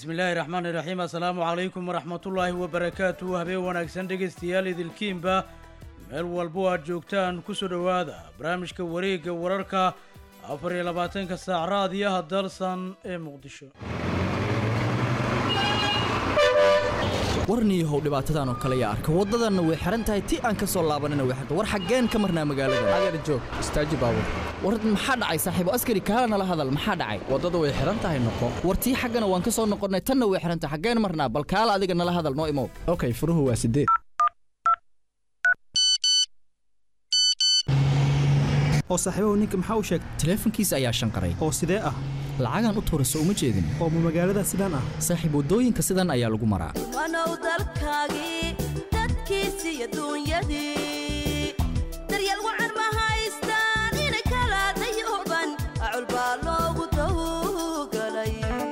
bismillaahi raxmaani raxiim assalaamu calaykum waraxmatullaahi wabarakaatu habeen wanaagsan dhegaystayaal idilkiinba meel walbo aad joogtaan kusoo dhowaada barnaamijka wareegga wararka afar iyo labaatanka saac raadiyaha dalsan ee muqdisho warniyahow dhibaatadan oo kale yaa arka waddadanna way xihan tahay ti aan ka soo laabanina way xirta war xaggeen ka marnaa magaalada adeer joog istaaji baabur war maxaa dhacay saaxiibo askari kaala nala hadal maxaa dhacay waddada way xihan tahay noqo war tii xaggana waan ka soo noqonnay tanna way xihan tahay xaggeen marnaa bal kaala adiga nala hadal noo imow okay furuhu waa sideed oo saaxiibahu ninka maxaa u sheegay taleefankiisa ayaa shanqaray oo sidee ah lacagaan u tuurayso uma jeedin oo ma magaalada sidaan ah saaxiib waddooyinka sidan ayaa lagu maraa wanow dalkaagii dadkiisi iyo duunyadii daryeel wacan ma haystaan inay kala dayooban acul baa loogu dawgalay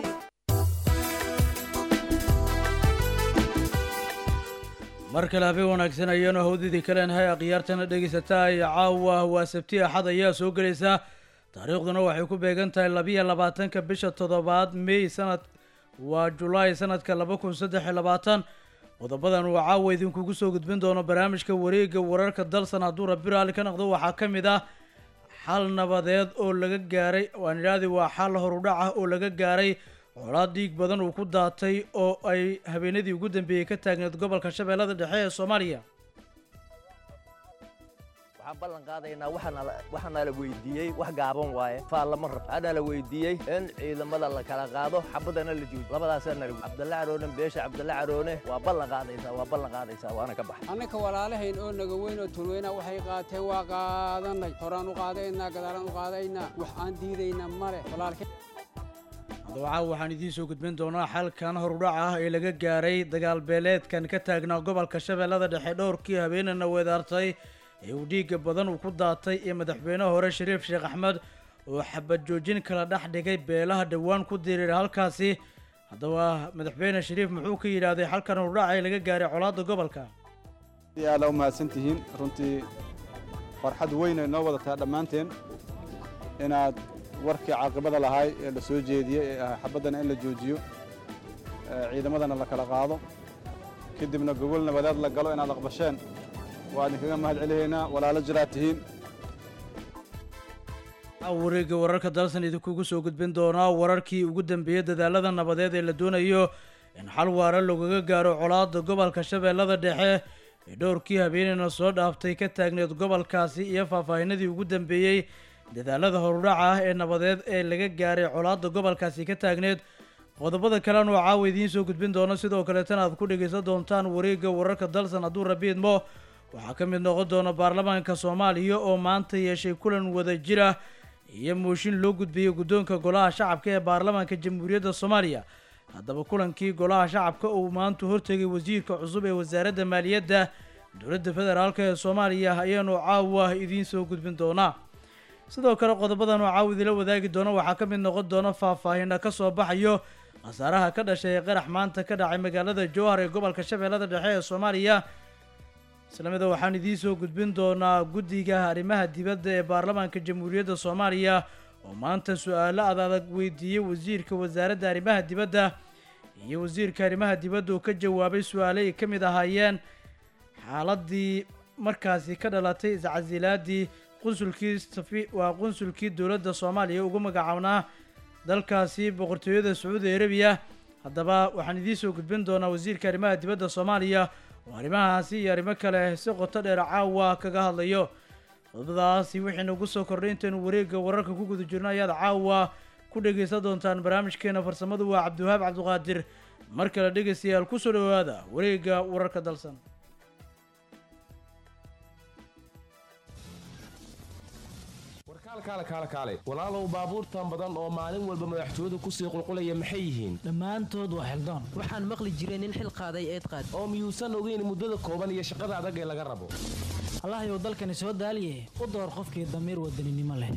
mar kale habeen wanaagsan ayaanu hawdidii kaleenahay akhyaartana dhegaysataa iyo caawa waa sabti axad ayaa soo gelaysaa taariikhduna waxay ku beegan tahay labiyo labaatanka bisha toddobaad mey sanad waa julaay sanadka laba kun saddex iyo labaatan qodobadan uu caawa idinkugu soo gudbin doono barnaamijka wareegga wararka dalsan hadduu rabbi raalli ka noqdo waxaa ka mid ah xal nabadeed oo laga gaaray waan idhaahdi waa xal horudhac ah oo laga gaaray colaad dhiig badan uu ku daatay oo ay habeenadii ugu dambeeyey ka taagneed gobolka shabeellada dhexe ee soomaaliya waxaan ballan qaadaynaa waxaana la weydiiyey wax gaaban waaye faal lama rab waxaana la weydiiyey in ciidamada la kala qaado xabadana la joojiyo labadaasaa nala cabdalle caroone beesha cabdalle caroone waa ballan qaadaysaa waa ballan qaadaysaa waana ka baxa annaka walaalahayn oo naga weyn oo tulweyna waxay qaateen waa qaadanay horaan u qaadaynaa gadaalaan u qaadaynaa wax aan diidaynaa male walaalkeen haddaba waxaan idiin soo gudbin doonaa xalkan horudhac ah ee laga gaaray dagaal beeleedkan ka taagnaa gobolka shabeellada dhexe dhowrkii habeenana weedaartay ee uu dhiigga badan uu ku daatay iyo madaxweynaha hore shariif sheekh axmed oo xabad joojin kala dhex dhigay beelaha dhowaan ku diriiray halkaasi haddaba madaxweyne shariif muxuu ka yidhaahday xalkan horudhac ee laga gaaray colaadda gobolka aada u mahadsan tihiin runtii farxad weyn ay noo wadataa dhammaanteen inaad warkii caaqibada lahaay ee la soo jeediyey ee ahaa xabaddana in la joojiyo ciidamadana la kala qaado kadibna gogol nabadeed la galo inaad aqbasheen waa idinkaga mahad celihaynaa walaalo jiraad tihiin wareegga wararka dalsan idinkugu soo gudbin doonaa wararkii ugu dambeeyey dadaalada nabadeed ee la doonayo in xal waara lagaga gaaro colaadda gobolka shabeellada dhexe ee dhowrkii habeenayna soo dhaaftay ka taagneed gobolkaasi iyo faahfaahinadii ugu dambeeyey dadaalada horudhaca ah ee nabadeed ee laga gaaray colaadda gobolkaasi ka taagneed qodobada kalena oo caawa idiin soo gudbin doono sidoo kaleetana aad ku dhegaysan doontaan wareegga wararka dalsan hadduu rabiidmo waxaa ka mid noqon doona baarlamaanka soomaaliya oo maanta yeeshay kulan wada jir ah iyo mooshin loo gudbiyey guddoonka golaha shacabka ee baarlamaanka jamhuuriyadda soomaaliya haddaba kulankii golaha shacabka uu maanta hortegay wasiirka cusub ee wasaaradda maaliyadda dowladda federaalk ee soomaaliya ayaanu caawa idiin soo gudbin doonaa sidoo kale qodobadan oo caawa idila wadaagi doona waxaa ka mid noqon doona faahfaahina ka soo baxayo khasaaraha ka dhashay ee qarax maanta ka dhacay magaalada jowhar ee gobolka shabeellada dhexe ee soomaaliya islamida waxaan idiin soo gudbin doonaa guddiga arrimaha dibadda ee baarlamaanka jamhuuriyadda soomaaliya oo maanta su-aalo adadag weydiiyey wasiirka wasaaradda arrimaha dibadda iyo wasiirka arrimaha dibadda oo ka jawaabay su-aale ay ka mid ahaayeen xaaladii markaasi ka dhalatay iscasilaadii qunsulkii safi waa qunsulkii dowladda soomaaliya ugu magacaabnaa dalkaasi boqortooyada sacuudi arabiya haddaba waxaan idiin soo gudbin doonaa wasiirka arrimaha dibadda soomaaliya oo arrimahaasi iyo arrimo kale si qoto dheer caawa kaga hadlayo qodobadaasi wixii nagu soo kordhay intaynu wareegga wararka ku guda jirno ayaad caawa ku dhegaysan doontaan barnaamijkeena farsamadu waa cabdiwahaab cabdiqaadir mar kale dhegaystayaal kusoo dhowaada wareegga wararka dalsan kaale walaalow baabuurtan badan oo maalin walba madaxtooyadu kusii qulqulaya maxay yihiin dhammaantood waa xildaan waxaan maqli jiray nin xil qaaday eed qaad oo miyuusan ogeyn muddada kooban iyo shaqada adag ee laga rabo allahayow dalkani soo daaliye u door qofkii damiir wadaninimo leh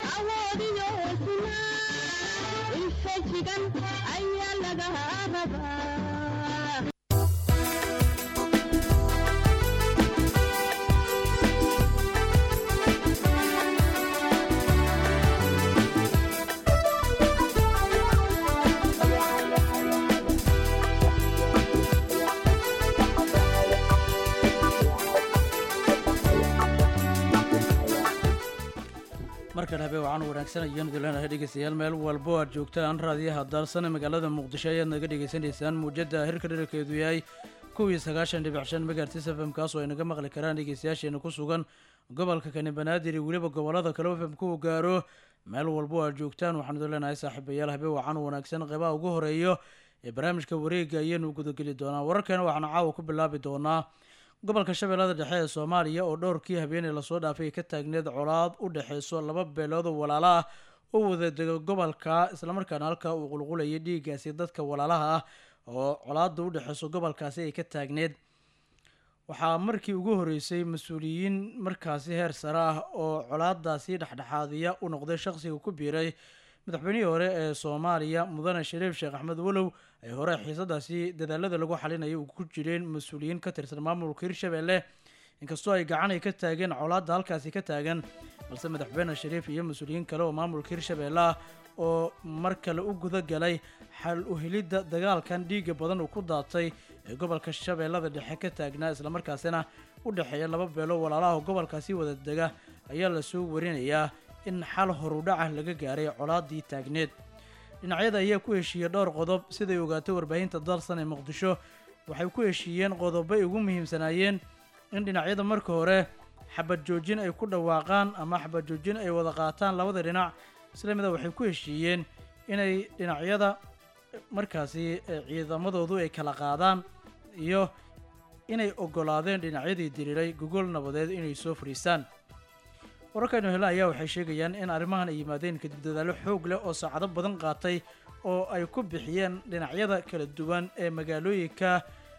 kale habeen wacan wanaagsan ayaan idin leenahay dhegeystayaal meel walbo aad joogtaan raadiyaha daarsan ee magaalada muqdisho ayaad naga dhegeysanaysaan muujadda hirka dherarkeedu yahay kuwii sagaashan dhibic shan megahertis f m kaasoo ay naga maqli karaan dhegeystayaasheena ku sugan gobolka kani banaadir iyo weliba gobolada kale f m ku gaaro meel walbo aad joogtaan waxaan idin leenahay saaxiibayaal habeen wacan wanaagsan qeybaha ugu horeeyo ee barnaamijka wareega ayaanu gudageli doonaa wararkeena waxaanu caawa ku bilaabi doonaa gobolka shabeellada dhexe ee soomaaliya oo dhowrkii habeeney lasoo dhaafay ka taagneed colaad u dhexeyso laba beelood oo walaala ah oo wadadega gobolka islamarkaana halka uu qulqulayay dhiiggaasi dadka walaalaha ah oo colaada u dhexeyso gobolkaasi ay ka taagneed waxaa markii ugu horeysay mas-uuliyiin markaasi heer sare ah oo colaadaasi dhexdhexaadiya u noqday shaqsiga ku biiray madaxweynihii hore ee soomaaliya mudane shariif sheekh axmed walow ay hore xiisadaasi dadaalada lagu xalinayay uu ku jireen mas-uuliyiin ka tirsan maamulka hirshabelle inkastoo ay gacan ay ka taageen colaadda halkaasi ka taagan balse madaxweyne shariif iyo mas-uuliyiin kale oo maamulka hirshabelle ah oo mar kale u guda galay xal u helidda dagaalkan dhiiga badan uu ku daatay ee gobolka shabeellada dhexe ka taagnaa islamarkaasina u dhexeeya laba beelo walaalaha oo gobolkaasi wada dega ayaa lasoo warinayaa in xal horudhaca laga gaaray colaadii taagneed dhinacyada ayaa ku heshiiyey dhowr qodob siday ogaatay warbaahinta dalsan ee muqdisho waxay ku heshiiyeen qodobo ay ugu muhiimsanaayeen in dhinacyada marka hore xabad joojin ay ku dhawaaqaan ama xabad joojin ay wada qaataan labada dhinac isla mida waxay ku heshiiyeen inay dhinacyada markaasi ciidamadoodu ay kala qaadaan iyo inay ogolaadeen dhinacyadii diriiray gogol nabadeed inay soo fadhiistaan wararkaynu hele ayaa waxay sheegayaan in arrimahan ay yimaadeen kadib dadaallo xoog leh oo saacado badan qaatay oo ay ku bixiyeen dhinacyada kala duwan ee magaalooyinka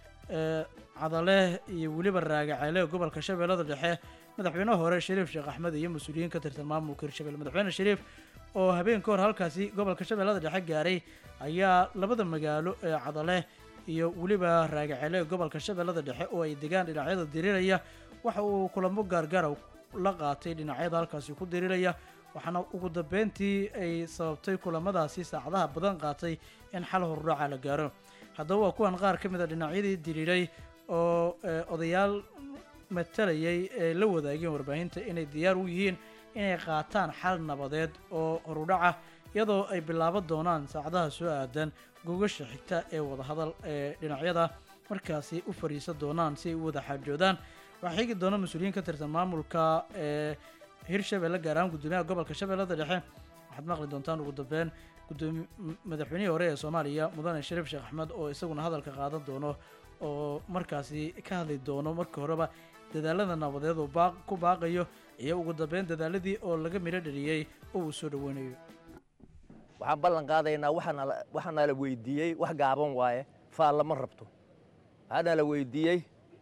cadale iyo weliba raagaceele ee gobolka shabeellada dhexe madaxweyne hore shariif sheekh axmed iyo mas-uuliyiin ka tirsan maamulka hirshabelle madaxweyne shariif oo habeen ka hor halkaasi gobolka shabeellada dhexe gaaray ayaa labada magaalo ee cadale iyo weliba raagaceele ee gobolka shabeellada dhexe oo ay degaan dhinacyada diriiraya waxa uu kulamo gaargaara la qaatay dhinacyada halkaasi ku diriiraya waxaana ugu dambeyntii ay sababtay kulamadaasi saacadaha badan qaatay in xal horudhaca la gaaro haddaba waa kuwan qaar ka mid a dhinacyadii diriiray oo odayaal matalayay ee la wadaageen warbaahinta inay diyaar u yihiin inay qaataan xal nabadeed oo horudhaca iyadoo ay bilaaban doonaan saacadaha soo aadan gogasha xigta ee wadahadal ee dhinacyada markaasi u fadhiisan doonaan si ay u wada xaajoodaan waxaa xigi doona mas-uuliyiin ka tirsan maamulka ee hirshabelle gaar ahaan guddoomiyaha gobolka shabeellada dhexe waxaad maqli doontaan ugu dambeyn gudoomi madaxweynihii hore ee soomaaliya mudane shariif sheekh axmed oo isaguna hadalka qaadan doono oo markaasi ka hadli doono markii horeba dadaalada nabadeed oo baaq ku baaqayo iyo ugu dambeyn dadaaladii oo laga midho dhaliyey oo uu soo dhaweynayo waxaan ballan qaadaynaa waxaana la weydiiyey wax gaaban waaye faal lama rabto waxaana la weydiiyey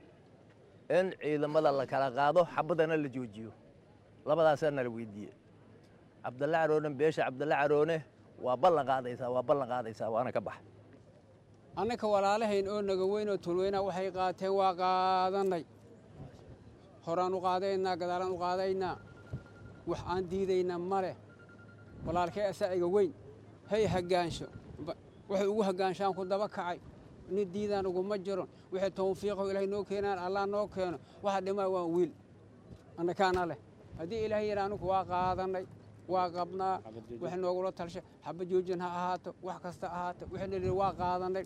in ciidamada la kala qaado xabadana la joojiyo labadaasaa nala weydiiye cabdalle caroone beesha cabdalle caroone waa ballan qaadaysaa waa ballan qaadaysaa waana ka baxa annaka walaalahayn oo naga weyn oo tulweyna waxay qaateen waa qaadannay horaan u qaadaynaa gadaalaan u qaadaynaa wax aan diidaynaa ma leh walaalkay asaaciga weyn hay haggaansho waxay ugu haggaanshaan ku daba kacay nin diidaan uguma jiro wixii tawfiiqo ilaahay noo keenaan allah noo keeno waxa dhimaa waan wiil annakaana leh haddii ilaahay yidha anugu waa qaadannay waa qabnaa wax noogula talsha xaba joojin ha ahaato wax kasta ahaato wixii nidhi waa qaadannay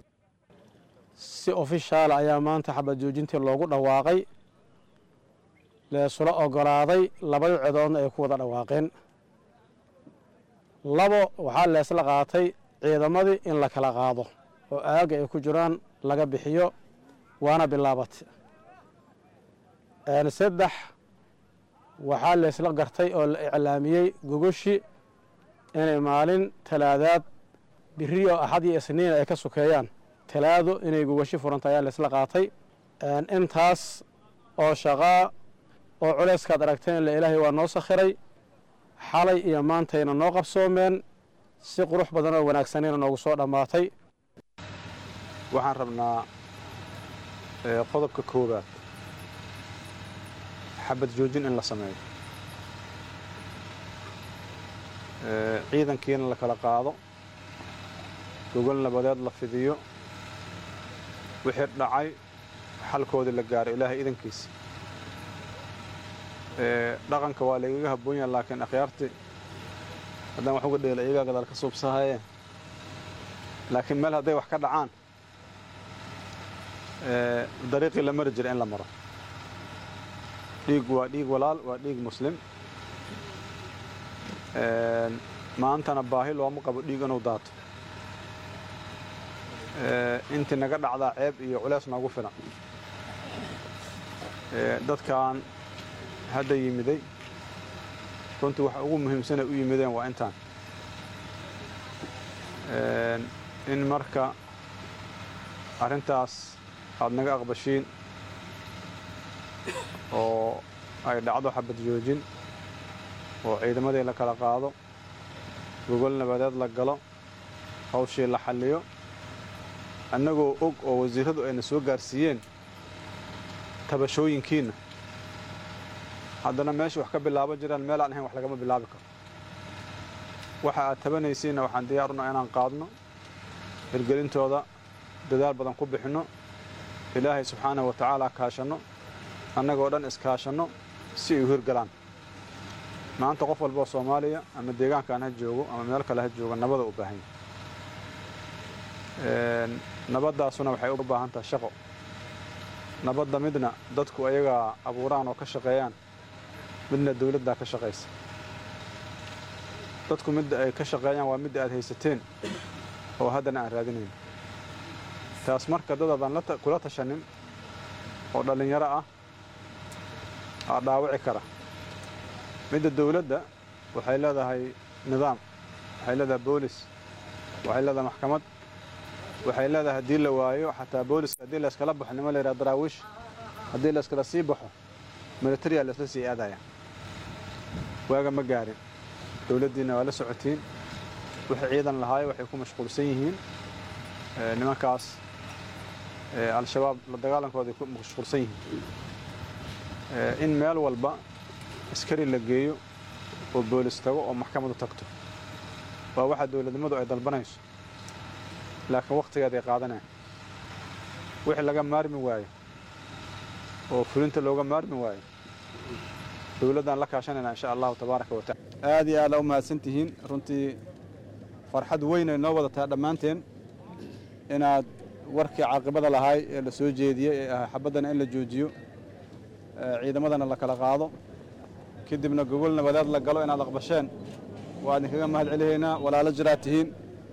si ofishaala ayaa maanta xabad joojintii loogu dhawaaqay leesula ogolaaday labada codoodna ay ku wada dhawaaqeen labo waxaa leesla qaatay ciidamadii in la kala qaado oo aagga ay ku jiraan laga bixiyo waana bilaabatay saddex waxaa leesla gartay oo la iclaamiyey gogoshi inay maalin talaadaad biri oo axad iyo isniin ay ka sokeeyaan talaado inay gogoshi furanta ayaa leesla qaatay intaas oo shaqaa oo culayskaad aragteen ila ilaahay waa noo sakhiray xalay iyo maantayna noo qabsoomeen si qurux badan oo wanaagsanayna noogu soo dhammaatay waxaan rabnaa qodobka koowaad xabad joojin in la sameeyo ciidankiina la kala qaado gogol nabadeed la fidiyo wixii dhacay xalkoodii la gaaro ilaahay idankiisa dhaqanka waa lagaga habboon yaha laakiin akhyaartii haddaan wax uga dheela iyagaa gadaal ka suubsahaye laakiin meel hadday wax ka dhacaan dariiqii la mari jira in la maro dhiig waa dhiig walaal waa dhiig muslim maantana baahi looma qabo dhiig inuu daato intii naga dhacdaa ceeb iyo culeys noogu filan dadkan hadda yimiday runtii waxa ugu muhiimsanay u yimideen waa intaan in marka arrintaas aad naga aqbashiin oo ay dhacdo xabad joojin oo ciidamadii la kala qaado gogol nabadeed la galo hawshii la xalliyo annagoo og oo wasiirradu ayna soo gaarsiiyeen tabashooyinkiinna haddana meesha wax ka bilaaban jiraan meel aan ahayn wax lagama bilaabi karo waxa aad tabanaysiinna waxaan diyaaruna inaan qaadno hirgelintooda dadaal badan ku bixinno ilaahay subxaanahu wa tacaala kaashanno annagoo dhan iskaashanno si ay u hirgalaan maanta qof walboo soomaaliya ama deegaankaan ha joogo ama meel kale ha joogo nabada u baahan yahay nabaddaasuna waxay u baahan tahay shaqo nabadda midna dadku ayagaa abuuraan oo ka shaqeeyaan midna dawladdaa ka shaqaysa dadku midda ay ka shaqeeyaan waa midda aad haysateen oo haddana aan raadinayn taas marka dad aadaan kula tashanin oo dhallinyaro ah aa dhaawici kara midda dawladda waxay leedahay nidaam waxay leedahay boolis waxay leedahay maxkamad waxay leedahay haddii la waayo xataa booliska haddii layskala baxo nima la yidhaha daraawiish haddii layskala sii baxo militariya laysla sii aadaya waaga ma gaarin dawladdiinna waa la socotiin wixii ciidan lahaayo waxay ku mashquulsan yihiin nimankaas al-shabaab la dagaalankooday ku mashquulsan yihiin in meel walba askari la geeyo oo boolis tago oo maxkamadu tagto waa waxa dawladnimadu ay dalbanayso laakiin wakhtigeeday qaadanaya wixii laga maarmi waayo oo fulinta looga maarmi waayo dawladdaan la kaashanayna insha allahu tabaaraka wa tacala aad iyo aad u mahadsan tihiin runtii farxad weyn ay noo wadataa dhammaanteen inaad warkii caaqibada lahaay ee la soo jeediyey ee ahaa xabaddana in la joojiyo ciidamadana la kala qaado kadibna gogol nabadeed la galo inaad aqbasheen waa idinkaga mahad celihaynaa walaalo jiraad tihiin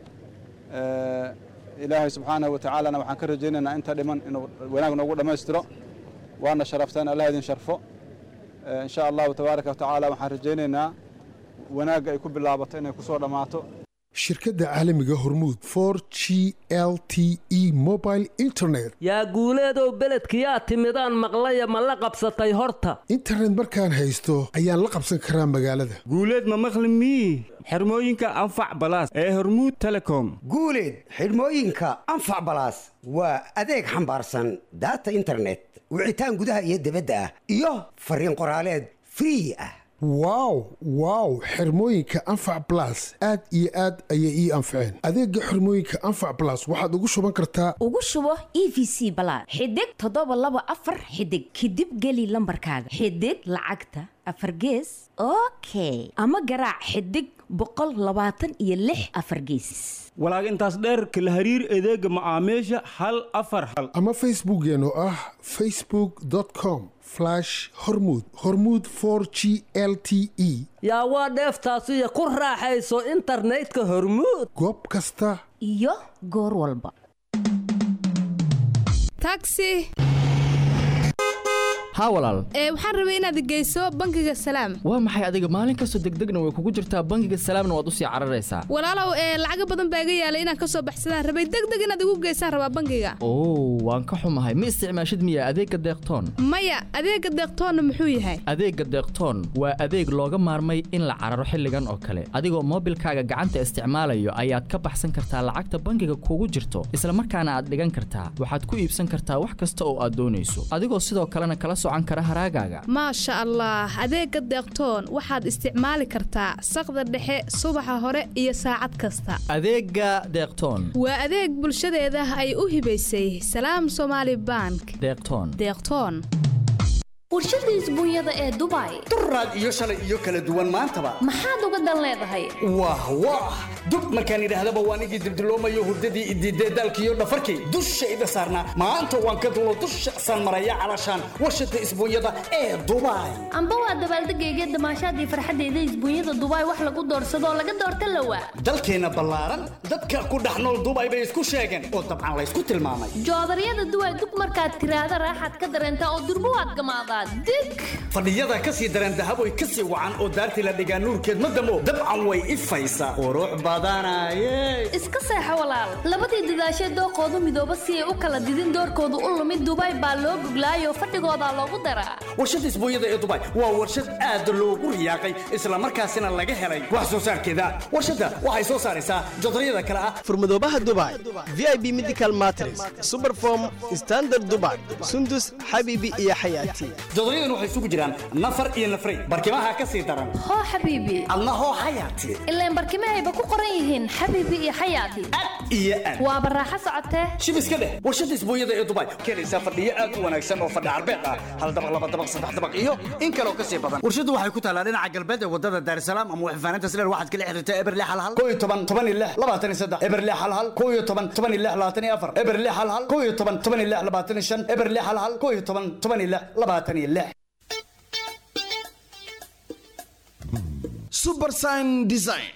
ilaahay subxaanahu wa tacaalana waxaan ka rajaynaynaa inta dhiman inuu wanaag noogu dhammaystiro waana sharafteen allah idin sharfo insha allahu tabaaraka wa tacaala waxaan rajaynaynaa wanaagga ay ku bilaabato inay ku soo dhammaato shirkadda caalamiga hormuud for g l t e mobile internet yaa guuleedow beledkiyaa timidaan maqlaya ma la qabsatay horta internet markaan haysto ayaan la qabsan karaa magaalada guuleed ma maqli mii xirmooyinka anfac balaas ee hormuud telecom guuleed xidhmooyinka anfac balaas waa adeeg xambaarsan daata internet wicitaan gudaha iyo dibadda ah iyo fariin qoraaleed free ah wow wow xirmooyinka anfac balas aad iyo aad ayay ii anfaceen adeega xirmooyinka anfac balas waxaad ugu shuban kartaa ugu shubo e v c balaad xidig toddoba laba afar xidig kadib geli lambarkaaga xidig lacagta afar gees okay ama garaac xidig boqol labaatan iyo lix afar geesis walaag intaas dheerka la hariir adeega macaamiisha hal afar hal ama facebookkeen oo ah facebook com hormud hormud g l t e yaa waa dheeftaasiyo ku raaxayso internetka hormuud goob kasta iyo goor walba taxi haa walaal ee waxaan rabay inaad geyso bangiga salaam waa maxay adiga maalin kastoo degdegna way kugu jirtaa bangiga salaamna waad usii cararaysaa walaalow ee lacaga badan baa iga yaalay inaan ka soo baxsadaan rabay degdeg inaad igu geysaan rabaa bangiga oo waan ka xumahay ma isticmaashid miya adeegga deeqtoon maya adeegga deeqtoonna muxuu yahay adeegga deeqtoon waa adeeg looga maarmay in la cararo xilligan oo kale adigoo moobilkaaga gacanta isticmaalayo ayaad ka baxsan kartaa lacagta bangiga kugu jirto isla markaana aad dhigan kartaa waxaad ku iibsan kartaa wax kasta oo aad doonayso adigoo sidoo kalena kala maasha allah adeegga deeqtoon waxaad isticmaali kartaa saqda dhexe subaxa hore iyo saacad kasta adeegga deeqtoon waa adeeg bulshadeeda ay u hibaysay salaam somaali bank deeqtoon deeqtoon warshada isbuunyada ee dubai duraad iyo shalay iyo kala duwan maantaba maxaad uga dan leedahay wah wah dub markaan idhaahdaba waan igii dibdiloomayo hurdadii idiidee daalkiiyo dhafarkii dushayda saarnaa maanta waan ka dulo dusha san maraya calashaan warshada isbuunyada ee dubai amba waa dabaaldegayga damaashaadii farxadeyda isbuunyada dubai wax lagu doorsadoo laga doorta lawa dalkeenna ballaaran dadka ku dhex nool dubai bay isku sheegeen oo dabcan laysku tilmaamay joodaryada duway dug markaad tiraahda raaxaad ka dareentaa oo durbo waad gamaadaa dig fadhiyada ka sii dareen dahaboy ka sii wacan oo daartii la dhigaa nuurkeed ma damo dabcan way ifaysaa qurux badanaye iska seexo walaal labadii dadaashee dooqoodu midooba si ay u kala didin doorkoodu u lumid dubai baa loo guglaayoo fadhigoodaa loogu daraa warshada isbuunyada ee dubai waa warshad aad loogu riyaaqay islamarkaasina laga helay wax soo saarkeeda warshadda waxay soo saaraysaa jodaryada kale ah furmadoobaha dubai vip medical matres superform standard dubai sundus xabibi iyo xayaati jodoryadan waxay isugu jiraan nafar iyo nafray barkimaha ka sii daran hoo xabiibi adna hoo xayaati ilaan barkimahayba ku qoran yihiin xabiibi iyo xayaati iyo aad waaba raaxo socotee shib iska dheh warshada isbuunyada ee dubai keenaysaa fadhiyo aad u wanaagsan oo fadhi carbeed ah hal dabaq laba dabaq saddex dabaq iyo in kaloo ka sii badan warshadu waxay ku taalaa dhinaca galbeed ee wadada daarsalaam ama waxfaaninta sileer waxaad kala xiriirtaa eberle halhal koo iyo toban toban iyo lix labaatan iyo saddex eberle halhal koo iyo toban toban iyo lix labaatan iyo afar eberle halhal koo iyo toban toban iyo lix labaatan iyo shan eberle halhal koo iyo toban toban iyo lix labaatan iyo lix subersign design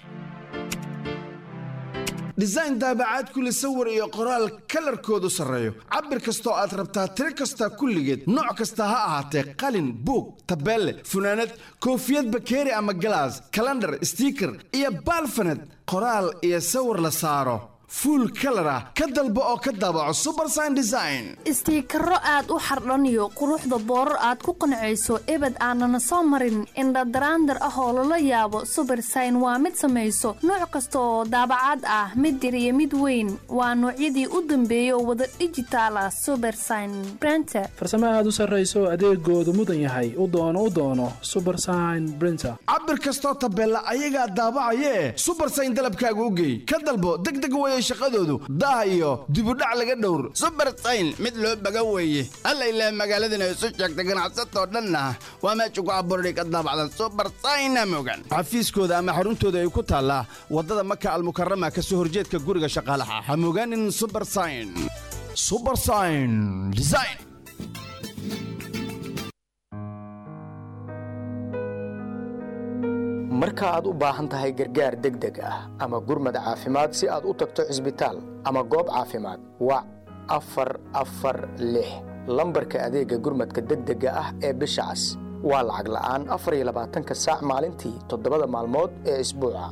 design daabacaad kule sawir iyo qoraal kalarkoodu sarreeyo cabir kastoo aad rabtaa tiro kasta kulligeed nooc kasta ha ahaatee qalin buug tabeelle funaanad koofiyad bakeeri ama galaas kalandhar stiiker iyo baalfaned qoraal iyo sawir la saaro fuul kalar ah ka dalbo oo ka daabaco subersign design istiikaro aad u xardhaniyo quruxda boorar aad ku qancayso ebed aanana soo marin indhadaraandar ah oo lala yaabo subersign waa mid samayso nooc kasta oo daabacaad ah mid yar iyo mid weyn waa noocyadii u dambeeyay oo wada dhijitaal ah subersign brenter farsamo aad u sarrayso adeegoodu mudan yahay u doono u doono subersign brinter cabir kastoo tabeella ayagaa daabacayee subersign dalabkaaga u geey ka dalbo degdeg waya shaqadoodu daah iyo dibudhac laga dhowr subersayn mid loo baga weeye alla ilaah magaaladana isu sheegta ganacsatoo dhanna waa meesha ku abuurday ka daabacdan subersayna mogan xafiiskooda ama xaruntooda ay ku taallaa waddada maka almukarama ka soo horjeedka guriga shaqaalaha ha mogaanin subersayn subersayn design marka aad u baahan tahay gargaar degdeg ah ama gurmad caafimaad si aad u tagto cisbitaal ama goob caafimaad wac afar afar lix lambarka adeegga gurmadka degdega ah ee bisha cas waa lacag la'aan afar iyo labaatanka saac maalintii toddobada maalmood ee isbuuca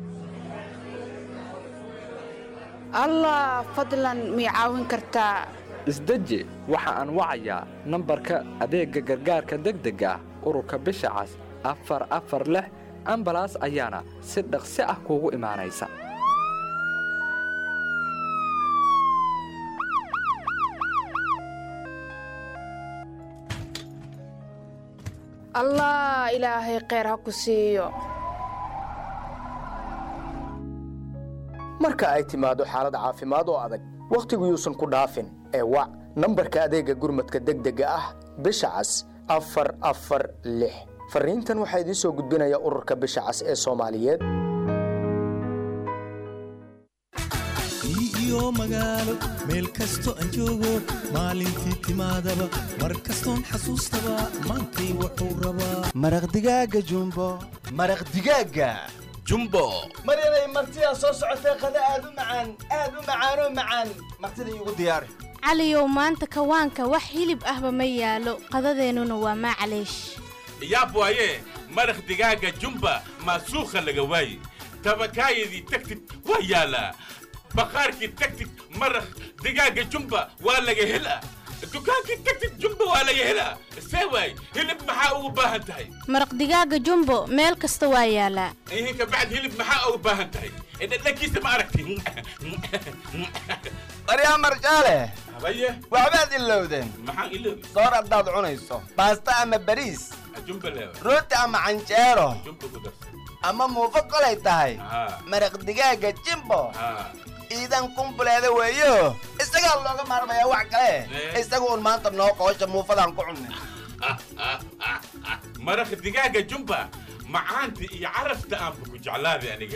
allah fadlan mii caawin kartaa isdeji waxa aan wacayaa nambarka adeegga gargaarka degdega ah ururka bisha cas afar afar lix ambalaas ayaana si dhaqsi ah kuugu imaanaysa allah ilaahay kheyr ha ku siiyo marka ay timaado xaalad caafimaad oo adag wakhtigu yuusan ku dhaafin ee wac nambarka adeegga gurmadka degdega ah bisha cas afar afar lix fariintan waxaa idiin soo gudbinaya ururka bisha cas ee soomaaliyeed iyo magaalo meel kasto aan joogo maalintii timaadaba mar kastoon xasuustaba maantay wuxuu rabaa maraq digaaga jumbo maraq digaaga jumbo maryanay martidaa soo socotee qada aad u macaan aad u macaanoo macaan martida iigu diyaari caliyow maanta kawaanka wax hilib ahba ma yaalo qadadeennuna waa maclaysh yaab waaye maraq digaaga jumba maasuukha laga waaye tabakaayadii tagtid waa yaalaa baqaarkii tagtid maraq digaaga jumba waa laga helaa dukaankii tagtid jumba waa laga helaa see waay hilib maxaa ugu baahan tahay maraq digaaga jumbo meel kasta waa yaalaa ihin kabacd hilib maxaa ugu baahan tahay dhadhankiisa ma aragti baryaa marjaale habaye waxbaad ilowdeen maxaan iloobi soor haddaad cunayso baasta ama bariis jumba leewa rooti ama canjeero jumba ku darsan ama muufo kolay tahay maraq digaaga jimbo iidan kumbuleeda weeyo isagaa looga maarmayaa wax kale isaga uun maanta noo qoosha muufadaan ku cunnay maraq digaaga jumba macaanta iyo carafta aanba ku jeclaaday aniga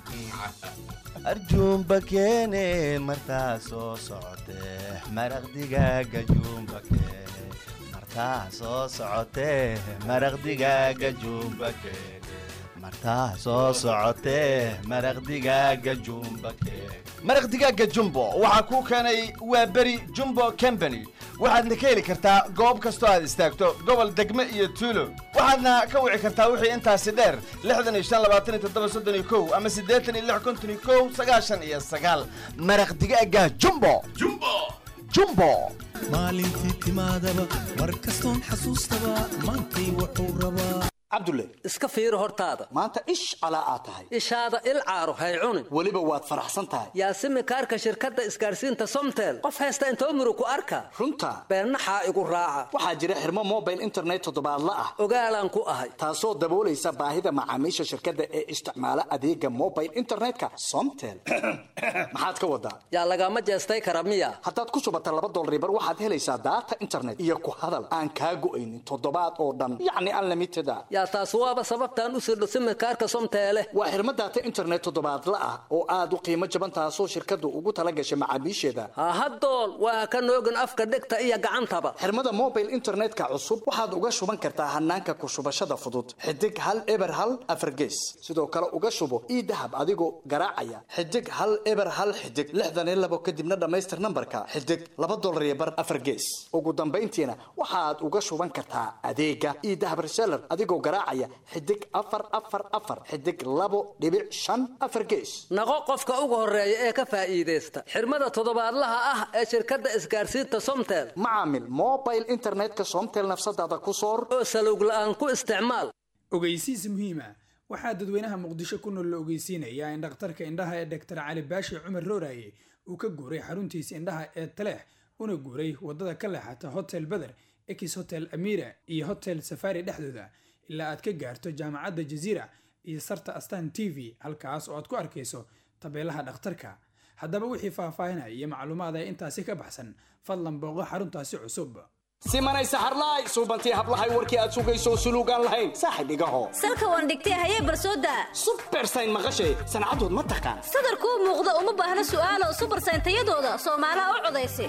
arjuumba keene martaa soo socotee maraq digaaga juumba keene martaa soo socotee maraq digaaga juumba keene martaa soo socotee maraq digaaga juumba keene maraq digaaga jumbo waxaa kuu keenay waa beri jumbo company waxaadna ka heli kartaa goob kastoo aad istaagto gobol degme iyo tuulo waxaadna ka wici kartaa wixii intaasi dheer lixdan iyo shan labaatan iyo toddoba soddon iyo kow ama siddeetan iyo lix konton iyo kow sagaashan iyo sagaal maraq digaaga jumbo jumbo jumbo maalintii timaadaba mar kastoon xasuustaba maantay wuxuu rabaa cabdulle iska fiiri hortaada maanta ish calaa aad tahay ishaada il caaro hay cunin weliba waad faraxsan tahay yaasimi kaarka shirkadda isgaarsiinta somtel qof haysta intoo muru ku arka runta beennaxaa igu raaca waxaa jira xirmo mobile internet toddobaadla ah ogaalaan ku ahay taasoo daboolaysa baahida macaamiisha shirkadda ee isticmaala adeega mobile internetka somtel maxaad ka wadaa yaa lagama jeestay kara miya haddaad ku shubata laba dolribar waxaad helaysaa daata internet iyo ku hadal aan kaa go'aynin toddobaad oo dhan yacni unlimited a yaa taas waaba sababtaan u sirdho simikaarka somteele waa xirmo daata internet toddobaadla ah oo aad u qiimo jaban taasoo shirkaddu ugu tala gashay macaamiisheeda hahadool waa ka noogin afka dhegta iyo gacantaba xirmada mobile internetka cusub waxaad uga shuban kartaa hanaanka ku shubashada fudud xidig hal eber hal afargees sidoo kale uga shubo ii dahab adigoo garaacaya xidig hal eber hal xidig lixdan iyo labo kadibna dhammaystir nambarka xidig laba dolar iyo bar afargees ugu dambayntiina waxaad uga shuban kartaa adeega ii dahab reseller adigoo garaacaya xidig afar afar afar xidig labo dhibic shan afar gees naqo qofka ugu horeeya ee ka faa'iidaysta xirmada toddobaadlaha ah ee shirkadda isgaarsiinta somtel macaamil mobile internetka somtel nafsadaada ku soor oo salowg la'aan ku isticmaal ogeysiis muhiima waxaa dadweynaha muqdisho ku nool la ogeysiinayaa in dhakhtarka indhaha ee doktor cali baashi cumar rooraye uu ka guuray xaruntiisa indhaha ee taleex una guuray wadada ka leexata hotel beder ex hotel amira iyo hotel safari dhexdooda ilaa aad ka gaarto jaamacadda jaziira iyo sarta astan t v halkaas oo aad ku arkayso tabeelaha dhakhtarka haddaba wixii faahfaahinaya iyo macluumaad ee intaasi ka baxsan fadlan booqo xaruntaasi cusub simanay saxarlaay suubantii hablahay warkii aad sugayso suluugaan lahayn saaxib igaho salka waan dhigtay hayee barsooda subersayn maqashay sancadood ma taqaan sadarkuu muuqda uma baahna su'aalo subersayn tayadooda soomaalaha u codaysa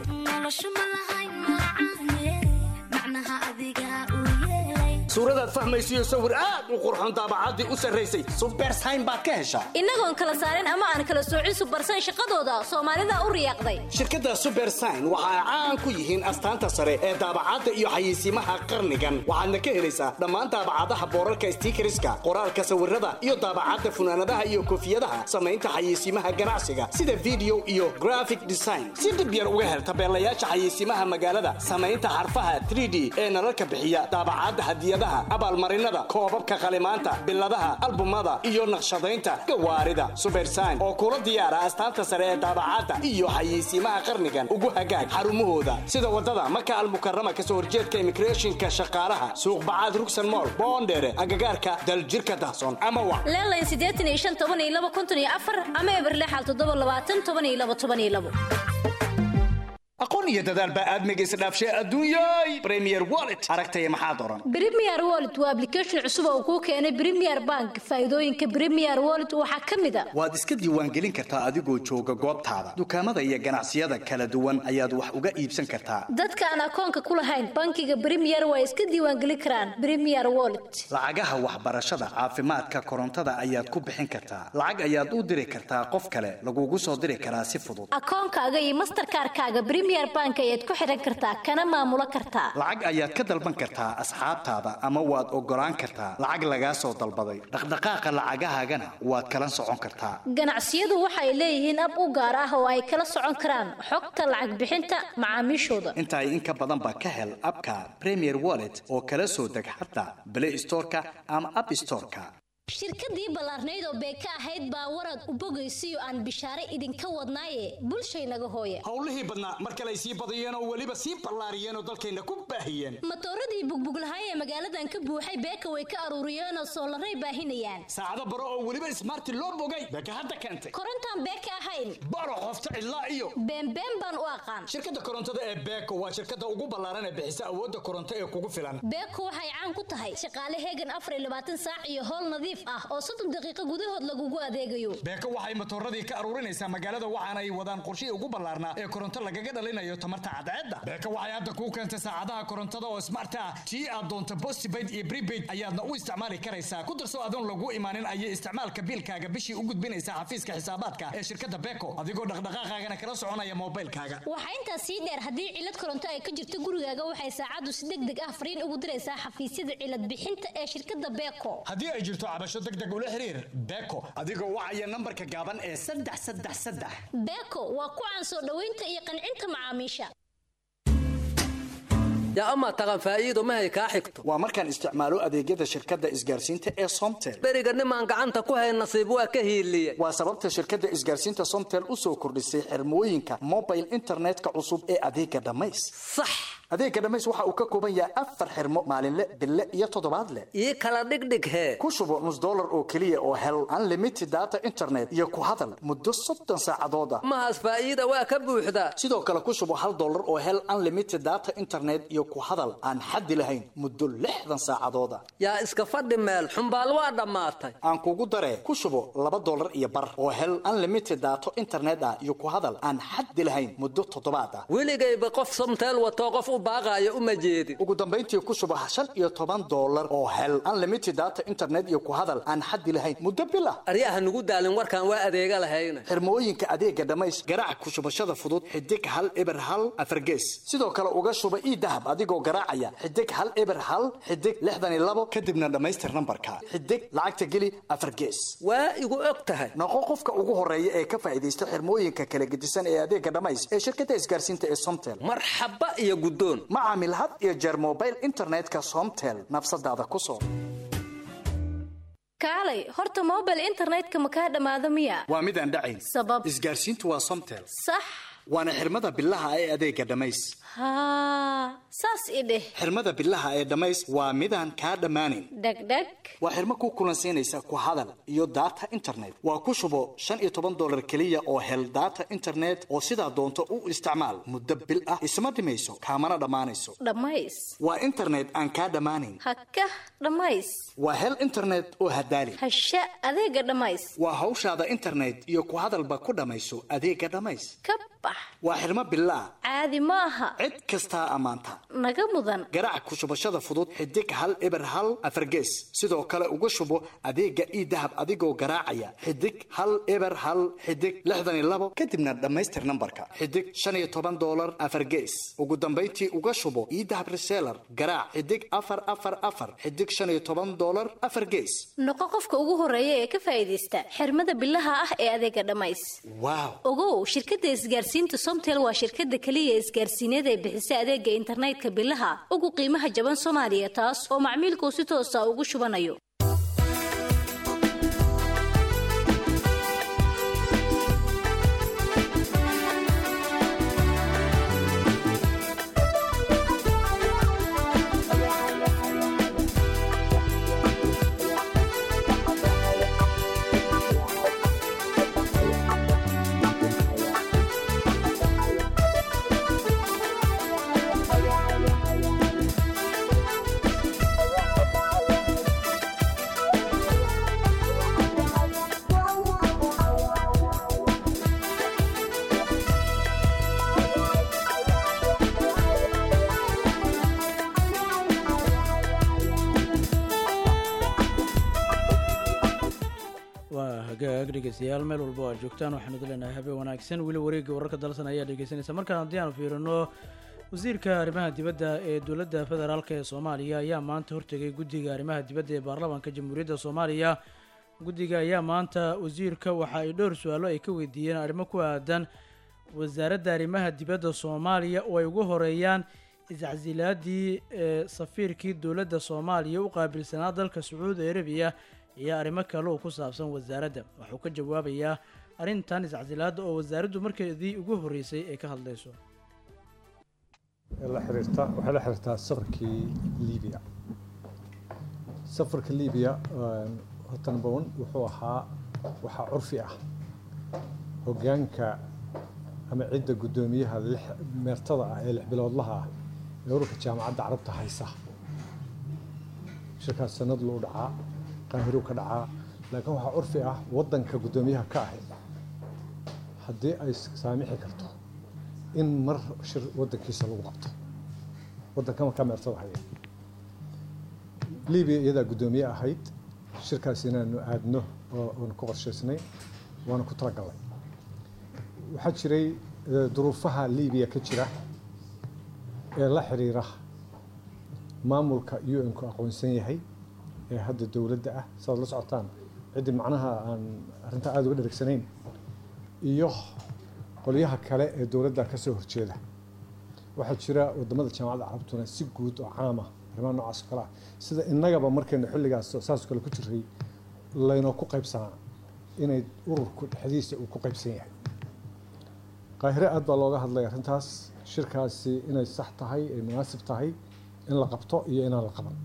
suuradaad fahmaysiyo sawir aad u qurxoon daabacaddii u sarraysay subersayn baad ka heshaa innagoon kala saarin ama aan kala soocin subersayn shaqadooda soomaalida u riyaaqday shirkadda subersayn waxa ay caan ku yihiin astaanta sare ee daabacadda iyo xayeysiimaha qarnigan waxaadna ka helaysaa dhammaan daabacadaha boorarka stiikariska qoraalka sawirada iyo daabacadda funaanadaha iyo koofiyadaha samaynta xayeysiimaha ganacsiga sida video iyo graphic design si dhib yar uga hel tabeelayaasha xayeysiimaha magaalada samaynta xarfaha 3d ee nalalka bixiya daabacadda hadiyadaha abaalmarinada koobabka qalimaanta biladaha albumada iyo naqshadaynta gawaarida subersayn oo kula diyaara astaanta sare ee daabacadda iyo xayeysiimaha qarnigan ugu hagaag xarumahooda sida wadada maka almukarama kasoo horjeedka immigrationka shaqaalaha suuq bacaad rugsan mool boondheere agagaarka daljirka dahsoon ama wa leelayn siddeetan iyo shan toban iyo laba konton iyo afar ama eberlexal toddoba labaatan toban iyo laba toban iyo labo aqoon iyo dadaal baa aadmiga isdhaafshay adduunyay premier wallet aragtaya maxaad oran premier wallet waa application cusub oo kuu keenay premier bank faa'iidooyinka premier wallet waxaa ka mid a waad iska diiwaangelin kartaa adigoo jooga goobtaada dukaamada iyo ganacsiyada kala duwan ayaad wax uga iibsan kartaa dadka aan akoonka ku lahayn bankiga premier waa iska diiwaangelin karaan premier wallet lacagaha waxbarashada caafimaadka korontada ayaad ku bixin kartaa lacag ayaad u diri kartaa qof kale lagugu soo diri karaa si fudud akoonkaaga iyo masterkaarkaaga premier bank ayaad ku xiran kartaa kana maamulo kartaa lacag ayaad ka dalban kartaa asxaabtaada ama waad ogolaan kartaa lacag lagaa soo dalbaday dhaqdhaqaaqa lacagahaagana waad kala socon kartaa ganacsiyadu waxay leeyihiin ab u gaar ah oo ay kala socon karaan xogta lacag bixinta macaamiishooda intaa in ka badanba ka hel abka premier wallet oo kala soo deg xataa play storeka ama app storeka shirkadii ballaarnayd oo beeka ahayd baa warad u bogaysiyo aan bishaare idinka wadnaaye bulshaynaga hooya howlihii badnaa mar kale ay sii badiyeen oo weliba sii ballaariyeen oo dalkayna ku baahiyeen matooradii bugbuglahay ee magaaladan ka buuxay beeka way ka aruuriyeen oo soolaray baahinayaan saacado baro oo weliba ismaarti loo bogay beeka hadda keentay korontaan beeka ahayn baro qofta cidlaa iyo beenbeen baan u aqaan shirkadda korontada ee beeko waa shirkadda ugu ballaaran ee bixisa awoodda koronto ee kugu filan beeko waxay caan ku tahay shaqaale heegan afar iyo labaatan saac iyo howl nadiif ah oo soddon daqiiqo gudahood lagugu adeegayo beeko waxay matooradii ka aruurinaysaa magaalada waxaana ay wadaan qorshihii ugu ballaarnaa ee koronto lagaga dhalinayo tamarta cadceedda beeko waxay hadda kuu keentay saacadaha korontada oo smart ah tii aad doonto postpaid iyo prepaid ayaadna u isticmaali karaysaa ku darso adoon lagu imaanin ayay isticmaalka biilkaaga bishii u gudbinaysaa xafiiska xisaabaadka ee shirkadda beeko adigoo dhaqdhaqaaqaagana kala soconaya moobilkaaga waxaa intaas sii dheer haddii cilad koronto ay ka jirto gurigaaga waxay saacaddu si deg deg ah fariin ugu diraysaa xafiisyada cilad bixinta ee shirkadda beeko haddii ay jirto cabasho deg deg ula xiriir beeko adigoo wacaya nambarka gaaban ee saddex saddex saddex beeko waa ku caan soo dhoweynta iyo qancinta macaamiisha yaa amaa taqan faa'iido mahay kaa xigto waa markaan isticmaalo adeegyada shirkadda isgaarsiinta ee somtel beriga nimaan gacanta ku hayn nasiib waa ka hiiliye waa sababta shirkadda isgaarsiinta somtel u soo kordhisay xirmooyinka mobile internetka cusub ee adeega dhammays sax adeega dhammays waxa uu ka kooban yahay afar xirmo maalinle bille iyo toddobaadle ii kala dhigdhig hee ku shubo nus dollar oo keliya oo hel unlimited data internet iyo ku hadal muddo soddon saacadood ah mahaas faa'iida waa ka buuxdaa sidoo kale ku shubo hal dollar oo hel unlimited data internet iyo ku hadal aan xaddi lahayn muddo lixdan saacadood ah yaa iska fadhi meel xumbaal waa dhammaatay aan kugu daree ku shubo laba dollar iyo bar oo hel unlimited data internet ah iyo ku hadal aan xaddi lahayn muddo toddobaad ah weligayba qof somteel watoo qof u baaqaayo uma jeedin ugu dambayntii ku shubo shan iyo toban dollar oo hel unlimited data internet iyo ku hadal aan xaddi lahayn muddo bil ah aryaha nugu daalin warkaan waa adeega lahayna xirmooyinka adeega dhammays garaac ku shubashada fudud xidig hal eber hal afargees sidoo kale uga shuba ii dahab adigoo garaacaya xidig hal eber hal xidig lixdan iyo labo kadibna dhammaystir nambarka xidig lacagta geli afar gees waa igu og tahay noqo qofka ugu horeeya ee ka faa'iidaysta xirmooyinka kala gedisan ee adeega dhammays ee shirkadda isgaarsiinta ee somtel marxaba iyo guddoon ma caamil had iyo jeer mobile internetka somtel nafsadaada ku soo kaalay horta mobile internetka ma kaa dhammaado miya waa mid aan dhacayn sabab isgaarsiintu waa somtel sax waana xirmada bilaha ee adeega dhammays haa saas i dheh xirmada bilaha ee dhammays waa midaan kaa dhammaanayn dhegdheg waa xirmo ku kulansiinaysa ku hadal iyo data internet waa ku shubo shan iyo toban dollar keliya oo hel data internet oo sidaa doonto u isticmaal muddo bil ah isma dhimayso kaamana dhammaanayso dhammays waa internet aan kaa dhammaanayn haka dhammays waa hel internet oo hadaali hasha adeega dhammays waa hawshaada internet iyo ku hadalba ku dhammayso adeega dhammays ka bax waa xirmo bilaa caadi ma aha cid kastaa ammaanta naga mudan garaac ku shubashada fudud xidig hal eber hal afargees sidoo kale uga shubo adeega ii dahab adigoo garaacaya xidig hal eber hal xidig lixdan iyo labo kadibna dhammaystir nambarka xidig shan iyo toban dollar afargees ugu dambayntii uga shubo ii dahab reseller garaac xidig afar afar afar xidig shan iyo toban dollar afar gees noqo qofka ugu horeeya ee ka faa'iidaysta xirmada bilaha ah ee adeega dhammays waaw ogow shirkadda isgaarsiinta somtel waa shirkadda keliya isgaarsiineed ee bixisa adeega internetka bilaha ugu qiimaha jaban soomaaliya taas oo macmiilkuu si toosa ugu shubanayo waa hagaag dhegeystayaal meel walba oo aad joogtaan waxaanu idin leenahay habeen wanaagsan weli wareegga wararka dalsan ayaa dhegeysanaysa markaan haddii aanu fiirino wasiirka arrimaha dibadda ee dowladda federaalk ee soomaaliya ayaa maanta hortegay guddiga arrimaha dibadda ee baarlamaanka jamhuuriyadda soomaaliya guddiga ayaa maanta wasiirka waxa ay dhowr su-aalo ay ka weydiiyeen arrimo ku aadan wasaaradda arrimaha dibadda soomaaliya oo ay ugu horeeyaan iscasilaadii ee safiirkii dowladda soomaaliya u qaabilsanaa dalka sacuudi arabiya iyo arrimo kale oo ku saabsan wasaaradda waxuu ka jawaabayaa arrintan iscasilaadda oo wasaaraddu markeedii ugu horreysay ay ka hadlayso la xiriirta waxay la xiriirtaa safarkii liibiya safarka liibiya horta number one wuxuu ahaa waxaa curfi ah hoggaanka ama cidda guddoomiyaha lix meertada ah ee lix biloodlaha ah ee ururka jaamacadda carabta haysa shirkaas sanad luu dhacaa qaahiruu ka dhacaa laakiin waxaa curfi ah waddanka guddoomiyaha ka ahi haddii ay saamixi karto in mar shir waddankiisa lagu qabto waddanka markaa meertada haya libiya iyadaa guddoomiye ahayd shirkaas inaanu aadno oo oonu ku qorshaysnay waana ku talagalnay waxaa jiray duruufaha libiya ka jira ee la xiriira maamulka u n ku aqoonsan yahay ee hadda dowladda ah sidaad la socotaan ciddii macnaha aan arrintaa aada uga dheregsanayn iyo qolyaha kale ee dowladda ka soo horjeeda waxaa jira wadamada jaamacadda carabtuna si guud oo caama arrimaha noocaas oo kale ah sida innagaba markaynu xilligaas saasoo kale ku jiray laynoo ku qaybsanaa inay ururku dhexdiisa uu ku qaybsan yahay qaahire aad baa looga hadlay arrintaas shirkaasi inay sax tahay ay munaasib tahay in la qabto iyo inaan la qaban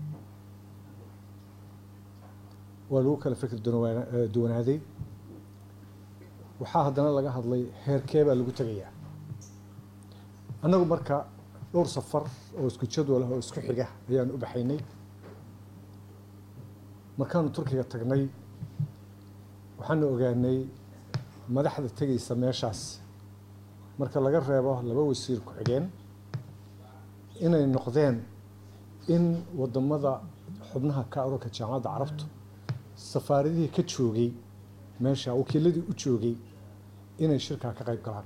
waa lagu kala fikir duwanaaday waxaa haddana laga hadlay heerkee baa lagu tegayaa annagu marka dhowr safar oo isku jadwal ah oo isku xiga ayaan u baxaynay markaanu turkiga tagnay waxaanu ogaanay madaxda tegaysa meeshaas marka laga reebo laba wasiir ku-xigeen inay noqdeen in wadamada xubnaha ka ururka jaamacadda carabtu safaaradihii ka joogay meesha wakiiladii u joogay inay shirkaa ka qayb galaan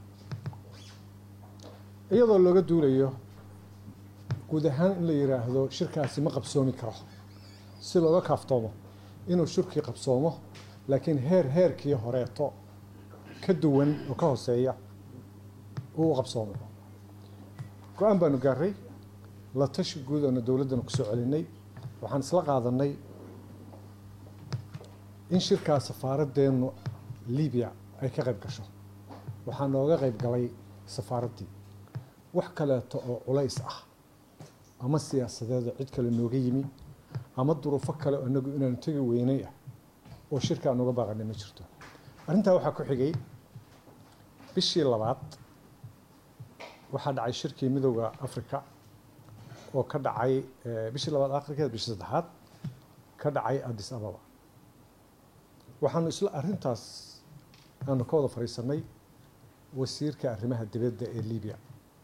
iyadoo looga duulayo guud ahaan in la yidhaahdo shirkaasi ma qabsoomi karo si looga kaaftoomo inuu shirkii qabsoomo laakiin heer heerkii horeeto ka duwan oo ka hooseeya uu qabsoomo go-aan baanu gaaray la tashi guud oona dowladdana kusoo celinay waxaan isla qaadanay in shirkaa safaaraddeenu libiya ay ka qayb gasho waxaa nooga qayb galay safaaraddii wax kaleeto oo culays ah ama siyaasadeeda cid kale nooga yimi ama duruufo kale oo inagu inaanu tegi weynay ah oo shirka aan uga baaqanay ma jirto arrintaa waxaa ku xigay bishii labaad waxaa dhacay shirkii midooda africa oo ka dhacay bishii labaad akhirkeed bishii saddexaad ka dhacay addis ababa waxaanu isla arrintaas aanu ka wada fadhiisanay wasiirka arrimaha dibadda ee libiya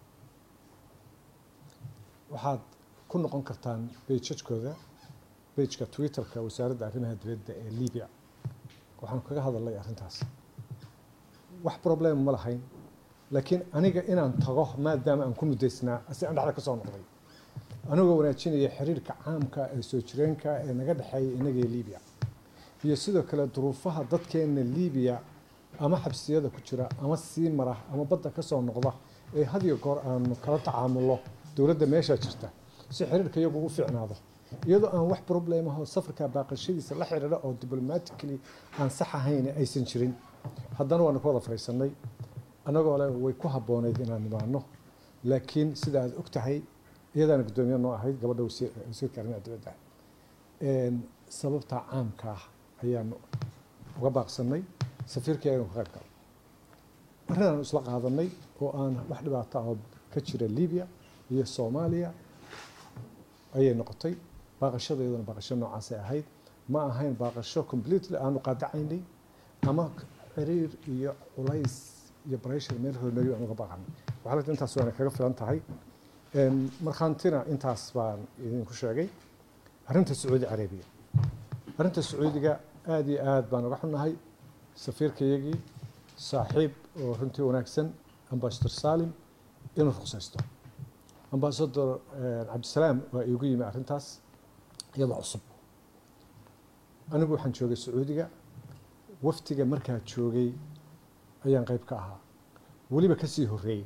waxaad ku noqon kartaan beijajkooda beijka twitterka wasaaradda arrimaha dibadda ee libiya waxaanu kaga hadalnay arrintaas wax problem ma lahayn laakiin aniga inaan tago maadaama aan ku muddaysnaa asi aan dhexda ka soo noqday anigoo wanaajinaya xiriirka caamka ee soo jireenka ee naga dhexeeya inagii libiya iyo sidoo kale duruufaha dadkeena libiya ama xabsiyada ku jira ama sii mara ama badda ka soo noqda ee had iyo goor aanu kala tacaamulno dowladda meeshaa jirta si xiriirka iyagu u fiicnaado iyadoo aan wax problem ah oo safarka baaqashadiisa la xiriira oo diplomatically aan sax ahayn aysan jirin haddana waanu ka wada fadhiisanay annagoo le way ku habbooneyd inaan nimaano laakiin sida aad og tahay iyadaana guddoomiye noo ahayd gabadha wasiirka arrimaha dibadda sababta caamka ah ayaanu uga baaqsanay safiirkeenu ka qayb galay arrinaan isla qaadanay oo aan wax dhibaato ah oo ka jira libiya iyo soomaaliya ayay noqotay baaqashada iyadana baaqasho noocaasay ahayd ma ahayn baaqasho completely aanu qaadacaynay ama xiriir iyo culays iyo breshar meel hormariyo aan uga baaqanay waxaa lagta intaas waana kaga filan tahay markhaantina intaas baan idinku sheegay arrinta sacuudi carabiya arrinta sacuudiga aada iyo aad baan uga xunnahay safiirkayagii saaxiib oo runtii wanaagsan ambasador salim inuu ruqsaysto ambasador cabdisalaam waa iigu yimi arrintaas iyadoo cusub anigu waxaan joogay sacuudiga waftiga markaa joogay ayaan qayb ka ahaa weliba kasii horreeyey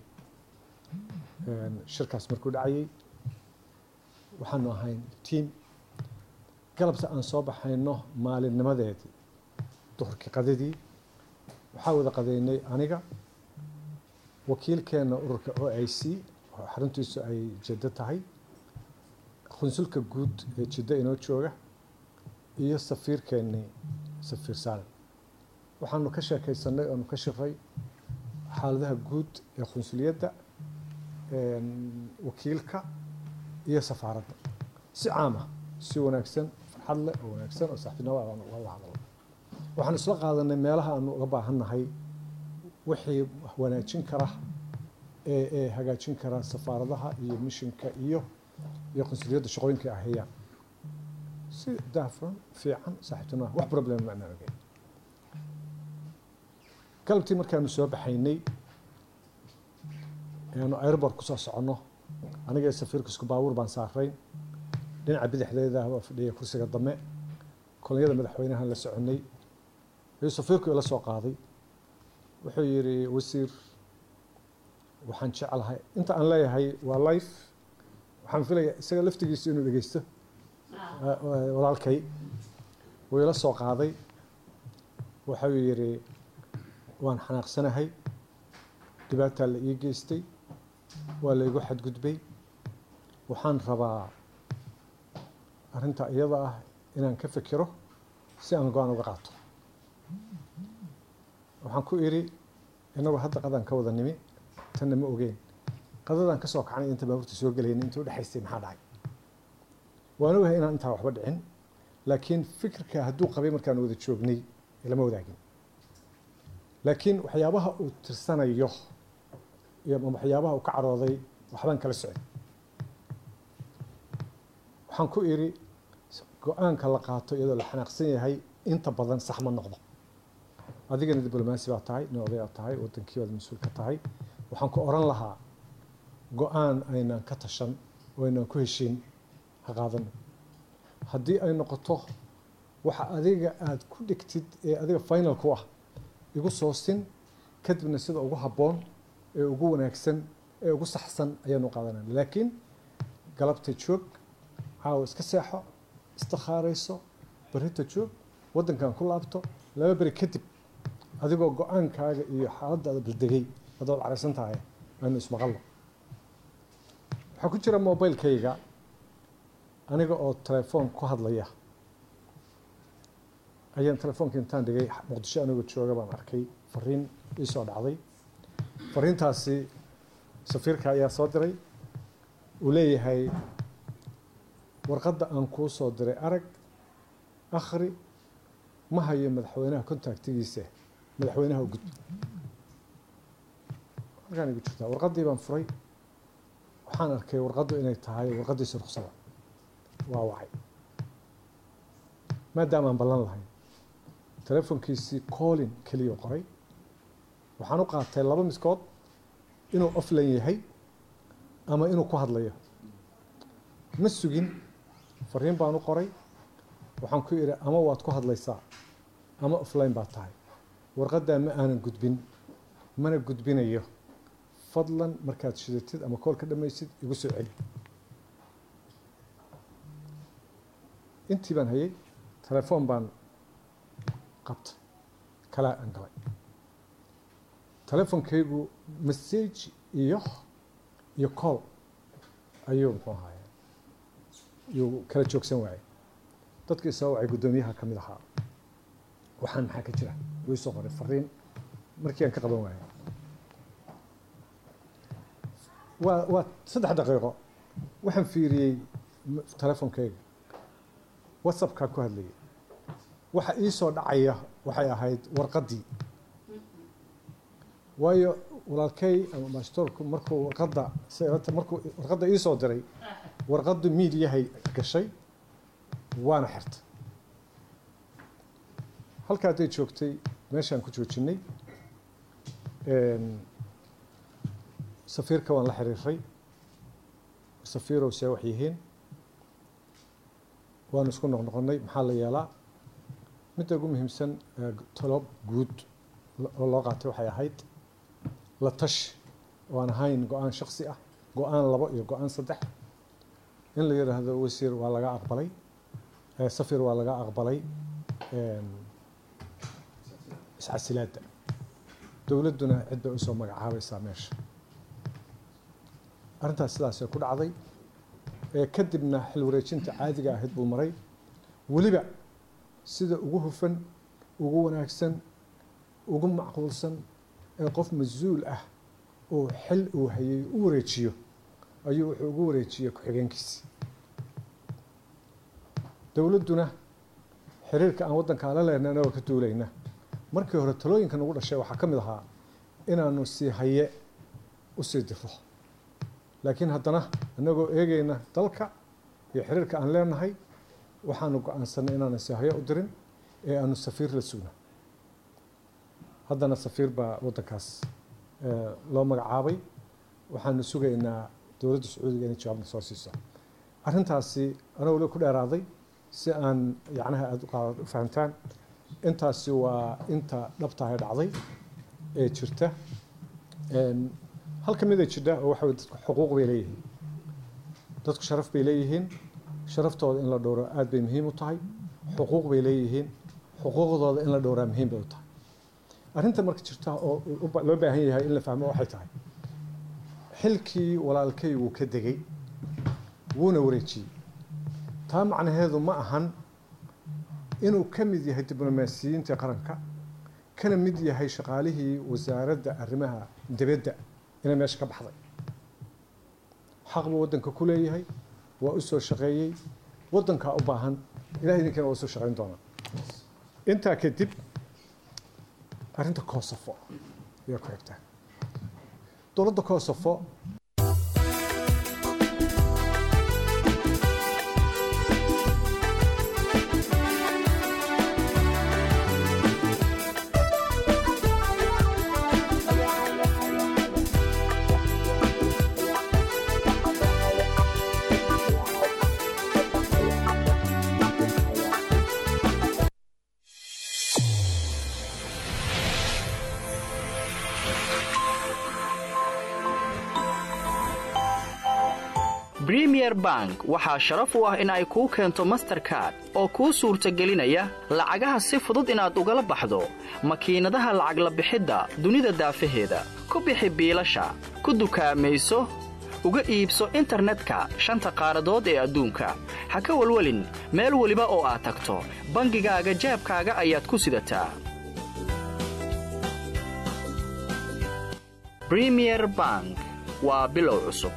shirkaas markuu dhacayay waxaanu ahayn tiam galabta aan soo baxayno maalinnimadeedii duhurkii qadadii waxaa wada qadeynay aniga wakiilkeena ururka o i c oo xaruntiisu ay jiddo tahay qunsulka guud ee jiddo inoo jooga iyo safiirkeennii safiir saalim waxaanu ka sheekaysanay oonu ka shiray xaaladaha guud ee qunsuliyadda wakiilka iyo safaaradda si caama si wanaagsan farxad leh oo wanaagsan oo saaxiibnimo aan uga hadalno waxaan isla qaadanay meelaha aanu uga baahannahay wixii wanaajin kara ee ee hagaajin kara safaaradaha iyo mishinka iyo iyo qunsuliyadda shaqooyinka ay hayaan si daafran fiican saaxiibtinimo wax problem ma anaan ogeyn galabtii markaanu soo baxaynay aanu airport kusoo soconno aniga ee safiirka isku baabuur baan saarayn dhinaca bidixdeeda waa fadhiya kursiga dame kolonyada madaxweynahan la soconay ayuu safiirku ila soo qaaday wuxuu yidhi wasiir waxaan jeclahay inta aan leeyahay waa life waxaan filaya isaga laftigiisa inuu dhegeysto walaalkay wuu ila soo qaaday wuxuu yidhi waan xanaaqsanahay dhibaataa la ii geystay waa la igu xadgudbay waxaan rabaa arrinta iyada ah inaan ka fikiro si aan go-aan uga qaato waxaan ku idhi inagoo hadda qadaan ka wada nimi tanna ma ogeen qadadaan ka soo kacnay inta baabuurta soo gelayna inta u dhexaystay maxaa dhacay waan ogahay inaan intaa waxba dhicin laakiin fikirka hadduu qabay markaan wada joognay lama wadaagin laakiin waxyaabaha uu tirsanayo iyo waxyaabaha uu ka carooday waxbaan kala socday waxaan ku idhi go-aanka la qaato iyadoo la xanaaqsan yahay inta badan sax ma noqdo adigana diblomaasi baa tahay nin odayaa tahay wadankii baad mas-uul ka tahay waxaan ku oran lahaa go-aan aynaan ka tashan oo aynaan ku heshiin ha qaadano haddii ay noqoto waxa adiga aada ku dhigtid ee adiga final ku ah igu soo sin kadibna sida ugu habboon ee ugu wanaagsan ee ugu saxsan ayaanu qaadanayna laakiin galabta joog caawa iska seexo istikhaarayso berrita joog waddankan ku laabto laba beri kadib adigoo go-aankaaga iyo xaaladdaada baldegay haddaad caraysan tahay aynu ismaqalno waxaa ku jira mobilkayga aniga oo telefoon ku hadlaya ayaan telefoonka intaan dhigay muqdisho anigoo jooga baan arkay fariin iisoo dhacday fariintaasi safiirka ayaa soo diray uu leeyahay warqadda aan kuu soo diray arag akhri ma hayo madaxweynaha contactigiisa madaxweynaha u gudbi halkaan igu jirtaa warqaddii baan furay waxaan arkay warqaddu inay tahay warqaddiisa ruksada waa wacay maadaama aan ballan lahayn telefonkiisii collin keliya qoray waxaan u qaatay laba miskood inuu offline yahay ama inuu ku hadlayo ma sugin fariin baan u qoray waxaan ku idhi ama waad ku hadlaysaa ama offline baad tahay warqaddaa ma aanan gudbin mana gudbinayo fadlan markaad shidatid ama kool ka dhamaysid igu soo celi intii baan hayay telefoon baan qabtay kalaa aan galay telefonkaygu message iyo iyo call ayuu muxuu ahaye yuu kala joogsan waayay dadkii soo wacay guddoomiyaha ka mid ahaa waxaan maxaa ka jira wuu soo qoray fariin markii aan ka qaban waayay waa waa saddex daqiiqo waxaan fiiriyey telefonkayga whatsappkaa ku hadlayay waxa ii soo dhacaya waxay ahayd warqaddii waayo walaalkay ama mastoorku markuu warqadda markuu warqadda ii soo diray warqaddu miidiyahay gashay waana xirtay halka hadday joogtay meeshaan ku joojinay safiirka waan la xiriiray safiirow see wax yihiin waanu isku noqnoqonnay maxaa la yeelaa midda ugu muhiimsan talo guud oo loo qaatay waxay ahayd la tashi oo aan ahayn go-aan shaksi ah go-aan labo iyo go-aan saddex in la yidhaahdo wasiir waa laga aqbalay Eh, safir waa laga aqbalay een, iscasilaadda dowladduna cid bay usoo magacaabaysaa meesha arrintaas sidaasay ku dhacday ee kadibna xil wareejinta caadiga ahayd buu maray weliba sida ugu hufan ugu wanaagsan ugu macquulsan ee qof mas-uul ah oo xil uu hayay u wareejiyo ayuu wuxuu ugu wareejiyey ku-xigeenkiisi dowladduna xiriirka aan waddankaa la lehna anagoo ka duulayna markii hore talooyinka nagu dhashay waxaa ka mid ahaa inaanu sii haye usii diro laakiin haddana annagoo eegayna dalka iyo xiriirka aan leenahay waxaanu go-aansanay inaanu sii haye u dirin ee aanu safiir la sugno haddana safiir baa waddankaas eh, loo magacaabay waxaanu sugaynaa dowladda sacuudiga inay jawaabna soo siiso arrintaasi anagoo le ku dheeraaday si aan yacnaha aada u qaad- u fahamtaan intaasi waa inta dhabtahay dhacday ee jirta Een, hal ka mid a jidha oo waxa weye dadku xuquuq bay leeyihiin dadku sharaf bay leeyihiin sharaftooda in la dhowro aad bay muhiim u tahay xuquuq bay leeyihiin xuquuqdooda in la dhowraa muhiim bay u tahay arrinta marka jirta oo u ba- loo baahan yahay in la fahmo waxay tahay xilkii walaalkay wuu ka degay wuuna wareejiyey taa macnaheedu ma ahan inuu ka mid yahay diblomaasiyiinta qaranka kana mid yahay shaqaalihii wasaaradda arrimaha dibadda inay meesha ka baxday xaq buu waddanka ku leeyahay waa u soo shaqeeyey waddankaa u baahan ilahay idinkana waa usoo shaqeyn doonaa intaa kadib arrinta koosofo ayaa ku xigtaa dowladda koosofo premier bank waxaa sharaf u ah in ay kuu keento masterkard oo kuu suurtagelinaya lacagaha si fudud inaad ugala baxdo makiinadaha lacag la bixidda dunida daafaheeda ku bixi biilasha ku dukaamayso uga iibso internetka shanta qaaradood ee adduunka ha ka walwelin meel weliba oo aad tagto bangigaaga jeebkaaga ayaad ku sidataa premier bank waa bilow cusub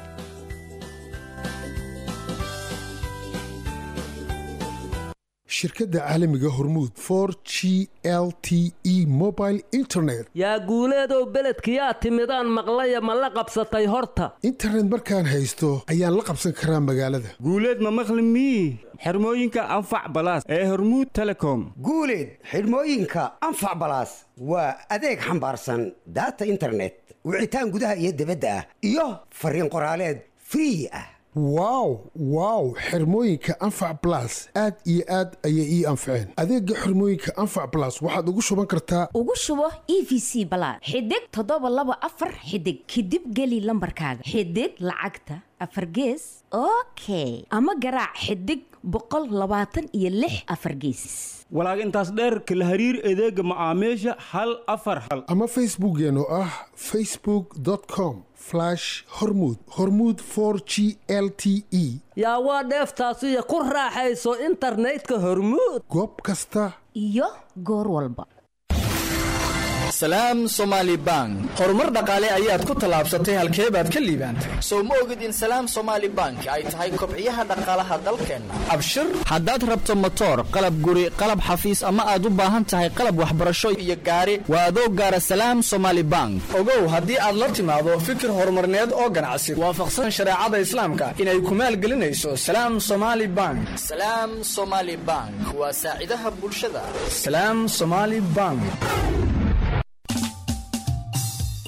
shirkadda caalamiga hormuud for g l t e mobile internet yaa guuleedow beledkiyaa timidaan maqlaya ma la qabsatay horta internet markaan haysto ayaan la qabsan karaa magaalada guuleed ma maqli mii xirmooyinka anfac balaas ee hormuud telecom guuleed xidhmooyinka anfac balaas waa adeeg xambaarsan daata internet wicitaan gudaha iyo dibadda ah iyo fariin qoraaleed free ah wow wow xirmooyinka anfac blas aad iyo aad ayay ii anfaceen adeega xirmooyinka anfac blas waxaad ugu shuban kartaa ugu shubo e v c balaad xidig toddoba laba afar xidig kadib geli lambarkaaga xidig lacagta afar gees okay ama garaac xidig boqol labaatan iyo lix afar geesis walaag intaas dheer kala hariir adeega macaamiisha hal afar hal ama facebookeen oo ah facebook com hormud hormud for g l t e yaa waa dheeftaasiyo ku raaxayso internetka hormuud goob kasta iyo goor walba salaam somaali bank horumar dhaqaale ayaad ku tallaabsatay halkee baad ka liibaantay sow ma ogid in salaam somaali bank ay tahay kobciyaha dhaqaalaha dalkeenna abshir haddaad rabto motoor qalab guri qalab xafiis ama aad u baahan tahay qalab waxbarasho iyo gaari waa adoo gaara salaam somaali bank ogow haddii aad la timaado fikir horumarneed oo ganacsi waafaqsan shareecada islaamka inay ku maalgelinayso salaam somaali bank salaam somaali bank waa saacidaha bulshada salaam somaali bank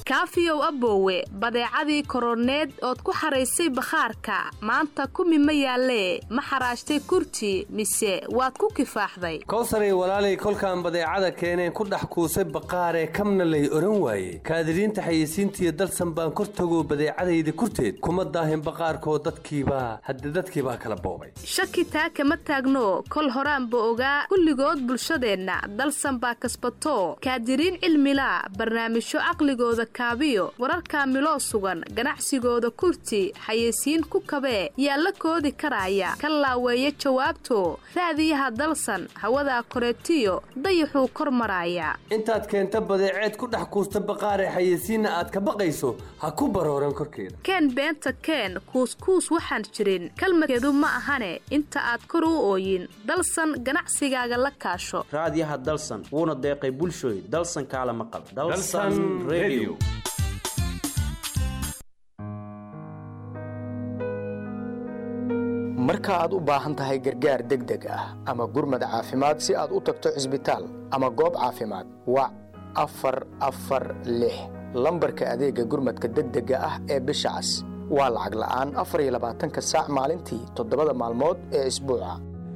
kaafiyow aboowe badeecadii koroneed ood ku xaraysay bakhaarka maanta kumi ma yaallee ma xaraashtay kurti mise waad ku kifaaxday kowsaray walaalay kolkaan badeecada keeneen ku dhex kuusay baqaaree kamna lay odhan waaye kaadiriinta xayeysiintiiyo dalsan baan kor tago badeecadayda kurteed kuma daahin baqaarkoo dadkiibaa hadde dadkiibaa kala boobay shaki taa kama taagno kol horaanba ogaa kulligood bulshadeenna dalsan baa kasbato kaadiriin cilmila barnaamijyo caqligooda kaabiyo wararkaa miloo sugan ganacsigooda kurti xayeysiin ku kabee yaa la koodi karaaya ka laaweeya jawaabto raadiyaha dalsan hawadaa koreetiyo dayaxuu kor maraaya intaad keenta badeeceed ku dhex kuusta baqaaree xayeysiinna aad ka baqayso ha ku barooran korkeeda keen beenta keen kuuskuus waxaan jirin kalmadkeedu ma ahane inta aad kor u ooyin dalsan ganacsigaaga la kaasho raadiyaha dalsan wuuna deeqay bulshooy dalsan kaala maqal Dalsan Radio. marka aad u baahan tahay gargaar degdeg ah ama gurmad caafimaad si aad u tagto cisbitaal ama goob caafimaad wac afar afar lix lambarka adeega gurmadka degdega ah ee bisha cas waa lacag la'aan afar iyo labaatanka saac maalintii toddobada maalmood ee isbuuca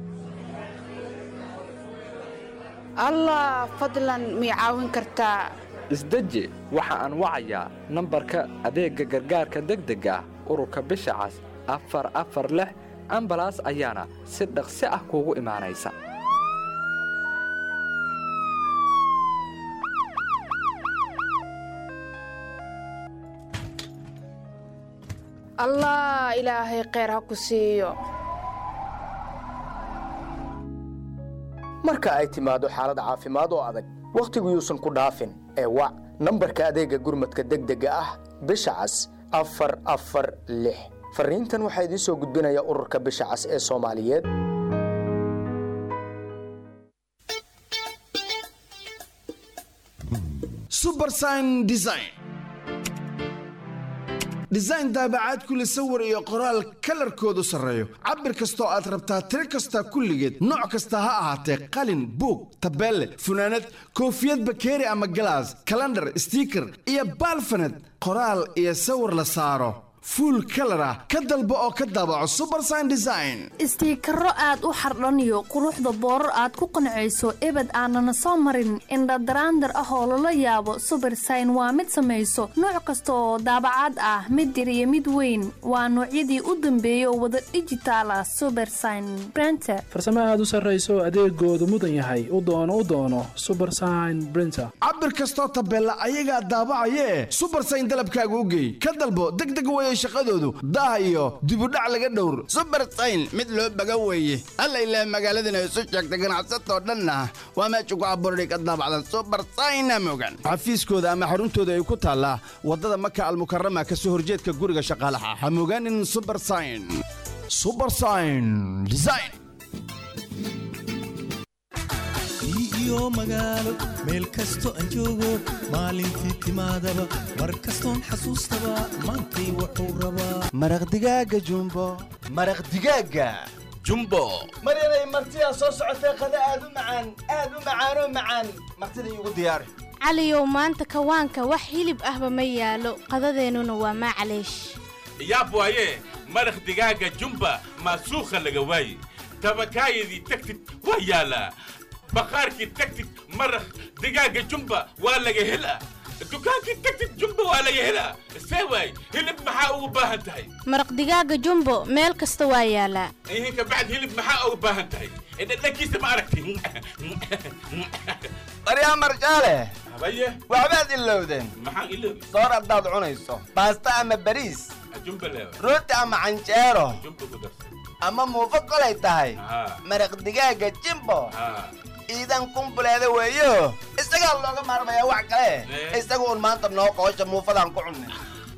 allah fadlan mii caawin kartaa isdeji waxa aan wacayaa nambarka adeegga gargaarka degdega ah ururka bisha cas afar afar lix ambalaas ayaana si dhaqsi ah kuugu imaanaysa allah ilaahay kheyr ha ku siiyo marka ay timaado xaalad caafimaad oo adag wakhtigu yuusan ku dhaafin ee wac nambarka adeegga gurmadka degdega ah bisha cas afar afar lix fariintan waxaa idiin soo gudbinaya ururka bisha cas ee soomaaliyeed subersign design design daabacaad kule sawir iyo qoraal kalarkoodu sarreeyo cabir kastoo aad rabtaa tiro kasta kulligeed nooc kasta ha ahaatee qalin buug tabeelle funaanad koofiyad bakeeri ama galaas kalandhar stiiker iyo baalfaned qoraal iyo sawir la saaro fuul kalar ah ka dalbo oo ka daabaco subersign design istiikaro aad u xardhaniyo quruxda boorar aad ku qancayso ebed aanana soo marin indhadaraandar ah oo lala yaabo subersign waa mid samayso nooc kasta oo daabacaad ah mid yar iyo mid weyn waa noocyadii u dambeeyay oo wada dhijitaal ah subersign brenter farsamo aad u sarrayso adeegoodu mudan yahay u doono u doono subersign brinter cabir kastoo tabeella ayagaa daabacayee subersign dalabkaaga u geey ka dalbo degdeg weye shaqadoodu daah iyo dibudhac laga dhowr subersayn mid loo baga weeye alla ilaah magaaladana isu sheegtay ganacsatoo dhanna waa meesha ku abuurday ka daabacdan subersayna mogan xafiiskooda ama xaruntooda ay ku taallaa waddada maka almukarama ka soo horjeedka guriga shaqaalaha ha mogaanin subersign subersign design iyo magaalo meel kasto aan joogo maalintii timaadaba mar kastoon xasuustaba maantay wuxuu rabaa maraq digaaga jumbo maraq digaaga jumbo maryanay martidaa soo socotee qada aad u macaan aad u macaanoo macaan martida iigu diyaari caliyow maanta kawaanka wax hilib ahba ma yaalo qadadeennuna waa maclaysh yaab waaye maraq digaaga jumba maasuukha laga waaye tabakaayadii tagtid waa yaalaa baqaarkii tagtid maraq digaaga jumba waa laga helaa dukaankii tagtid jumba waa laga helaa see waay hilib maxaa ugu baahan tahay maraq digaaga jumbo meel kasta waa yaalaa ihin kabacd hilib maxaa ugu baahan tahay dhadhankiisa ma aragti baryaa marjaale habaye waxbaad ilowdeen maxaan iloobi soor haddaad cunayso baasta ama bariis jumba leewa rooti ama canjeero jumba ku darsan ama muufo kolay tahay Haa. maraq digaaga jimbo haa iidan kumbuleeda weeyo isagaa looga maarmayaa wax kale Eh. isaga un maanta noo qoosha muufadaan ku cunnay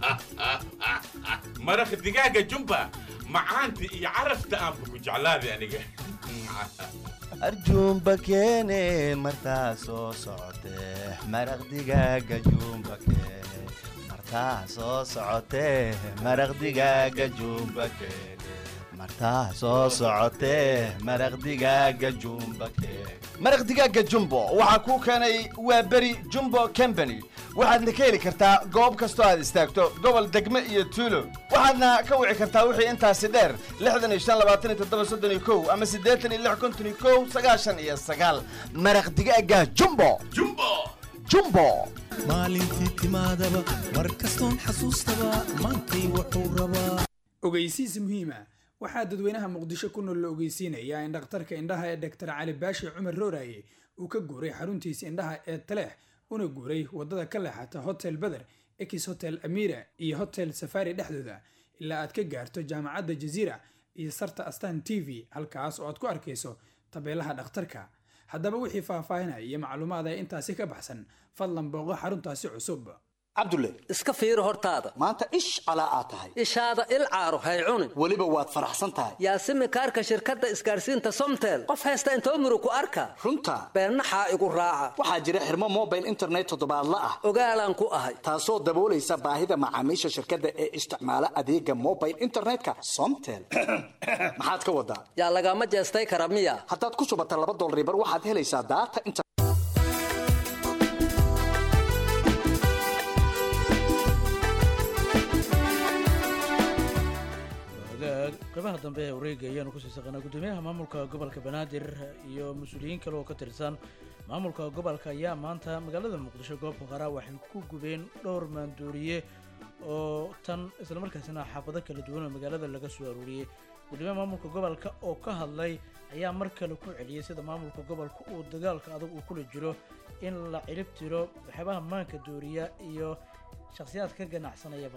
maraq digaaga jumba macaanta iyo carafta aanba ku jeclaaday aniga arjuumba keene martaa soo socotee maraq digaaga juumba keene martaa soo socotee maraq digaaga juumba keene martaa soo socotee maraq digaaga jumba maraq digaaga jumbo waxaa kuu keenay waa beri jumbo company waxaadna ka heli kartaa goob kastoo aad istaagto gobol degme iyo tuulo waxaadna ka wici kartaa wixii intaasi dheer lixdan iyo shan labaatan iyo toddoba soddon iyo kow ama siddeetan iyo lix konton iyo kow sagaashan iyo sagaal maraq digaaga jumbo jumbo jumbo maalintii timaadaba mar kastoon xasuustaba maantay wuxuu rabaa ogeysiis muhiima waxaa dadweynaha muqdisho ku nool la ogeysiinayaa in dhakhtarka indhaha ee dhaktar cali baashi cumar rooraye uu ka guuray xaruntiisa indhaha ee taleex una guuray wadada ka leexata hotel beder ex hotel amira iyo hotel safari dhexdooda ilaa aad ka gaarto jaamacadda jaziira iyo sarta astan t v halkaas oo aad ku arkayso tabeelaha dhakhtarka haddaba wixii faahfaahinaya iyo macluumaad ee intaasi ka baxsan fadlan booqo xaruntaasi cusub cabdulle iska fiiri hortaada maanta ish calaa aad tahay ishaada il caaro hay cunin weliba waad faraxsan tahay yaasimi kaarka shirkadda isgaarsiinta somtel qof haysta intoo muru ku arka runta beennaxaa igu raaca waxaa jira xirmo mobile internet toddobaadla ah ogaalaan ku ahay taasoo daboolaysa baahida macaamiisha shirkadda ee isticmaala adeega mobile internetka somtel maxaad ka wadaa yaa lagama jeestay kara miya haddaad ku shubata laba dolribar waxaad helaysaa daata qeybaha dambe ee wareega ayaanu kusii saqanaa guddoomiyaha maamulka gobolka banaadir iyo mas-uuliyiin kale oo ka tirsan maamulka gobolka ayaa maanta magaalada muqdisho goobka qaraa waxay ku gubeen dhowr maandooriye oo tan islamarkaasina xaafado kala duwan oo magaalada laga soo aruuriyey guddoomiyaha maamulka gobolka oo ka hadlay ayaa mar kale ku celiyey sida maamulka gobolka uu dagaalka adag uu kula jiro in la cirib tiro waxyaabaha maanka dooriya iyo shakhsiyaad ka ganacsanayaba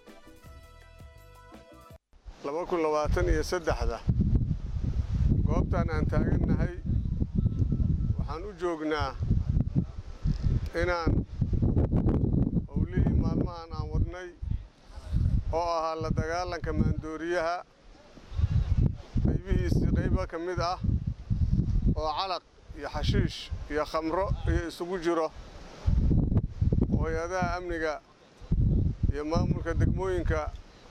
laba kun labaatan iyo saddexda goobtan aan taagannahay waxaan u joognaa inaan howlihii maalmahan aan wadnay oo ahaa la dagaalanka maandooriyaha qaybihiisii qaybo ka mid ah oo calaq iyo xashiish iyo khamro iyo isugu jiro oo hay-adaha amniga iyo maamulka degmooyinka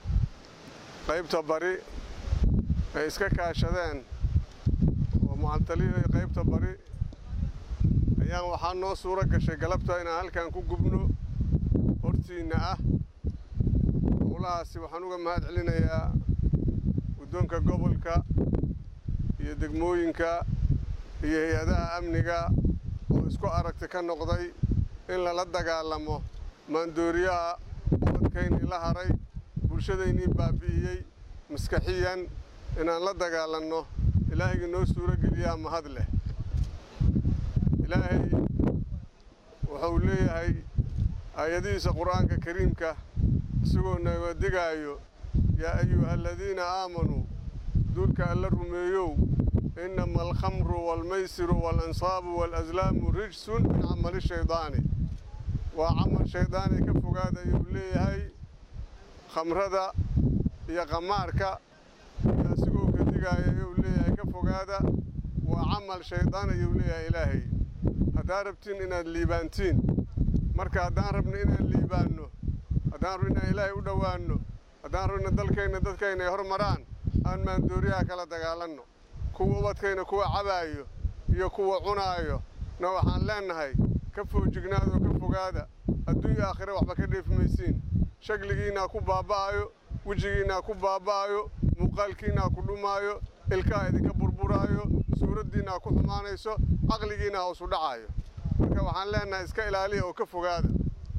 qaybta bari ay iska kaashadeen oo mucantalihi qaybta bari ayaan waxaa noo suuro gashay galabta inaan halkan ku gubno hortiinna ah howlahaasi waxaan uga mahad celinayaa guddoonka gobolka iyo degmooyinka iyo hay-adaha amniga oo isku aragti ka noqday in lala dagaalamo maandooriyaha ubadkaynii la haray bulshadaynii baabi'iyey maskaxiyan inaan la dagaalanno ilaahayga noo suuro geliyaa mahad leh ilaahay wuxuu leeyahay aayadihiisa qur'aanka kariimka isagoo naga digaayo yaa ayuha aladiina aamanuu duulka alla rumeeyow innama alkhamru waalmaysiru waalansaabu waalaslaamu rijsun min camali shaydaani waa camal shaydaani ka fogaada ayuu leeyahay khamrada iyo qamaarka iyo asigoo ka digaaya ayuu leeyahay ka fogaada waa camal shaydaan ayuu leeyahay ilaahay haddaad rabtiin inaad liibaantiin marka haddaan rabno inaan liibaanno haddaan rabno inaan ilaahay u dhowaanno haddaan rabno dalkayna dadkayna ay hormaraan aan maandooriyaha kala dagaalanno kuwa ubadkayna kuwa cabaayo iyo kuwa cunaayo na waxaan leennahay ka foojignaadoo ka fogaada adduunya aakhire waxba ka dheefi maysiin shakligiinaa ku baaba'ayo wejigiinaa ku baaba'ayo muuqaalkiinaa ku dhumaayo ilkaa idinka burburaayo suuraddiinaa ku xumaanayso caqligiinaa hoosu dhacaayo marka waxaan leennahay iska ilaaliya oo ka fogaada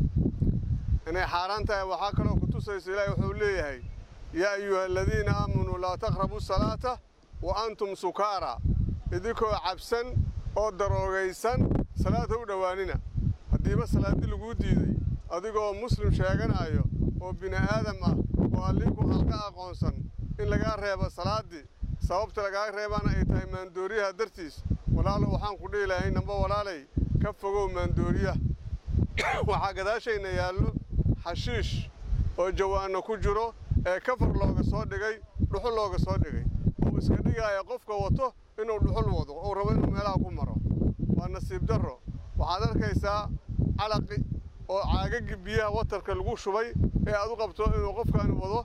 inay xaaraan tahay waxaa kaloo ku tusaysa ilaahay wuxuu leeyahay yaa ayuha aladiina aamanuu laa taqrabu salaata wa antum sukaara idinkoo cabsan oo daroogaysan salaad ha u dhowaanina haddiiba salaaddi laguu diiday adigoo muslim sheeganayo oo bini aadam ah oo allii ku halka aqoonsan in lagaa reebo salaaddii sababta lagaa reebaana ay tahay maandooriyaha dartiis walaalo waxaan ku dhihi lahay namba walaalay ka fogow maandooriyaha waxaa gadaashayna yaallo xashiish oo jawaanno ku jiro ee kafar looga soo dhigay dhuxul looga soo dhigay uu iska dhigaaya qofka wato inuu dhuxul wado uu rabo inuu meelaha ku maro waa nasiib darro waxaad arkaysaa calaqi oo caagagii biyaha watarka lagu shubay ee aad u qabto inuu qofkaani wado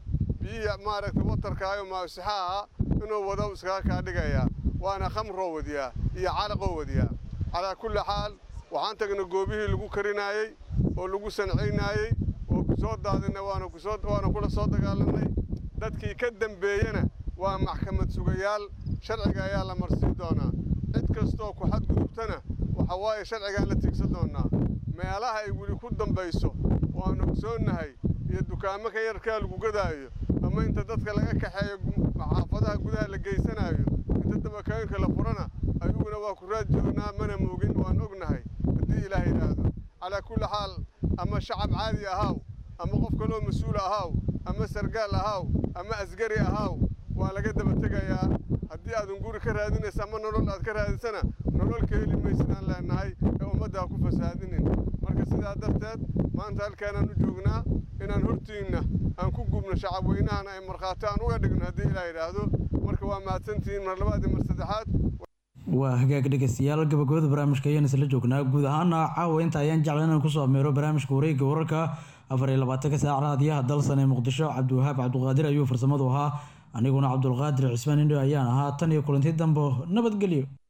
biyihii maaragtay watarkaayo maasixo ahaa inuu wado iskaga kaa dhigayaa waana khamroo wadiyaa iyo calaqoo wadiyaa calaa kulli xaal waxaan tagnay goobihii lagu karinaayey oo lagu sancaynaayey oo ku soo daadinay waana kusoo waana kula soo dagaalanay dadkii ka dambeeyena waa maxkamad sugayaal sharciga ayaa la marsiin doonaa cid kastoo ku xadgudubtana waxa waaye sharcigaan la tiigsan doonaa meelaha ay weli ku dambayso waanu ogsoonnahay iyo dukaamo ka yarkaa lagu gadaayo ama inta dadka laga kaxeeyo xaafadaha gudaha la geysanaayo inta dabakooyinka la furana ayaguna waa ku raad joognaa mana moogin waan ognahay haddii ilaah yidhaahdo calaa kulli xaal ama shacab caadi ahaaw ama qof kaloo mas-uul ahaaw ama sargaal ahaaw ama asgari ahaaw waa laga daba tegayaa haddii aadan guri ka raadinaysa ama nolol aad ka raadisana nolol ka heli maysidaan leenahay ee ummadda ha ku fasaadinin marka sidaa darteed maanta halkaanaan u joognaa inaan hortiinna aan ku gubno shacab weynahana ay markhaati aan uga dhigno haddii ilaa yidhaahdo marka waa mahadsantihiin mar labaad iyo mar saddexaad waa hagaag dhegeystayaal gabagabada barnaamijka ayaan isla joognaa guud ahaana caawa inta ayaan jeclan inaan kusoo ameero barnaamijka wareegga wararka afar iyo labaatanka saac raadiyaha dalsan ee muqdisho cabdiwahaab cabdiqaadir ayuu farsamadu ahaa aniguna cabdulqaadir cismaan indho ayaan ahaa tan iyo kulanti dambo nabadgelyo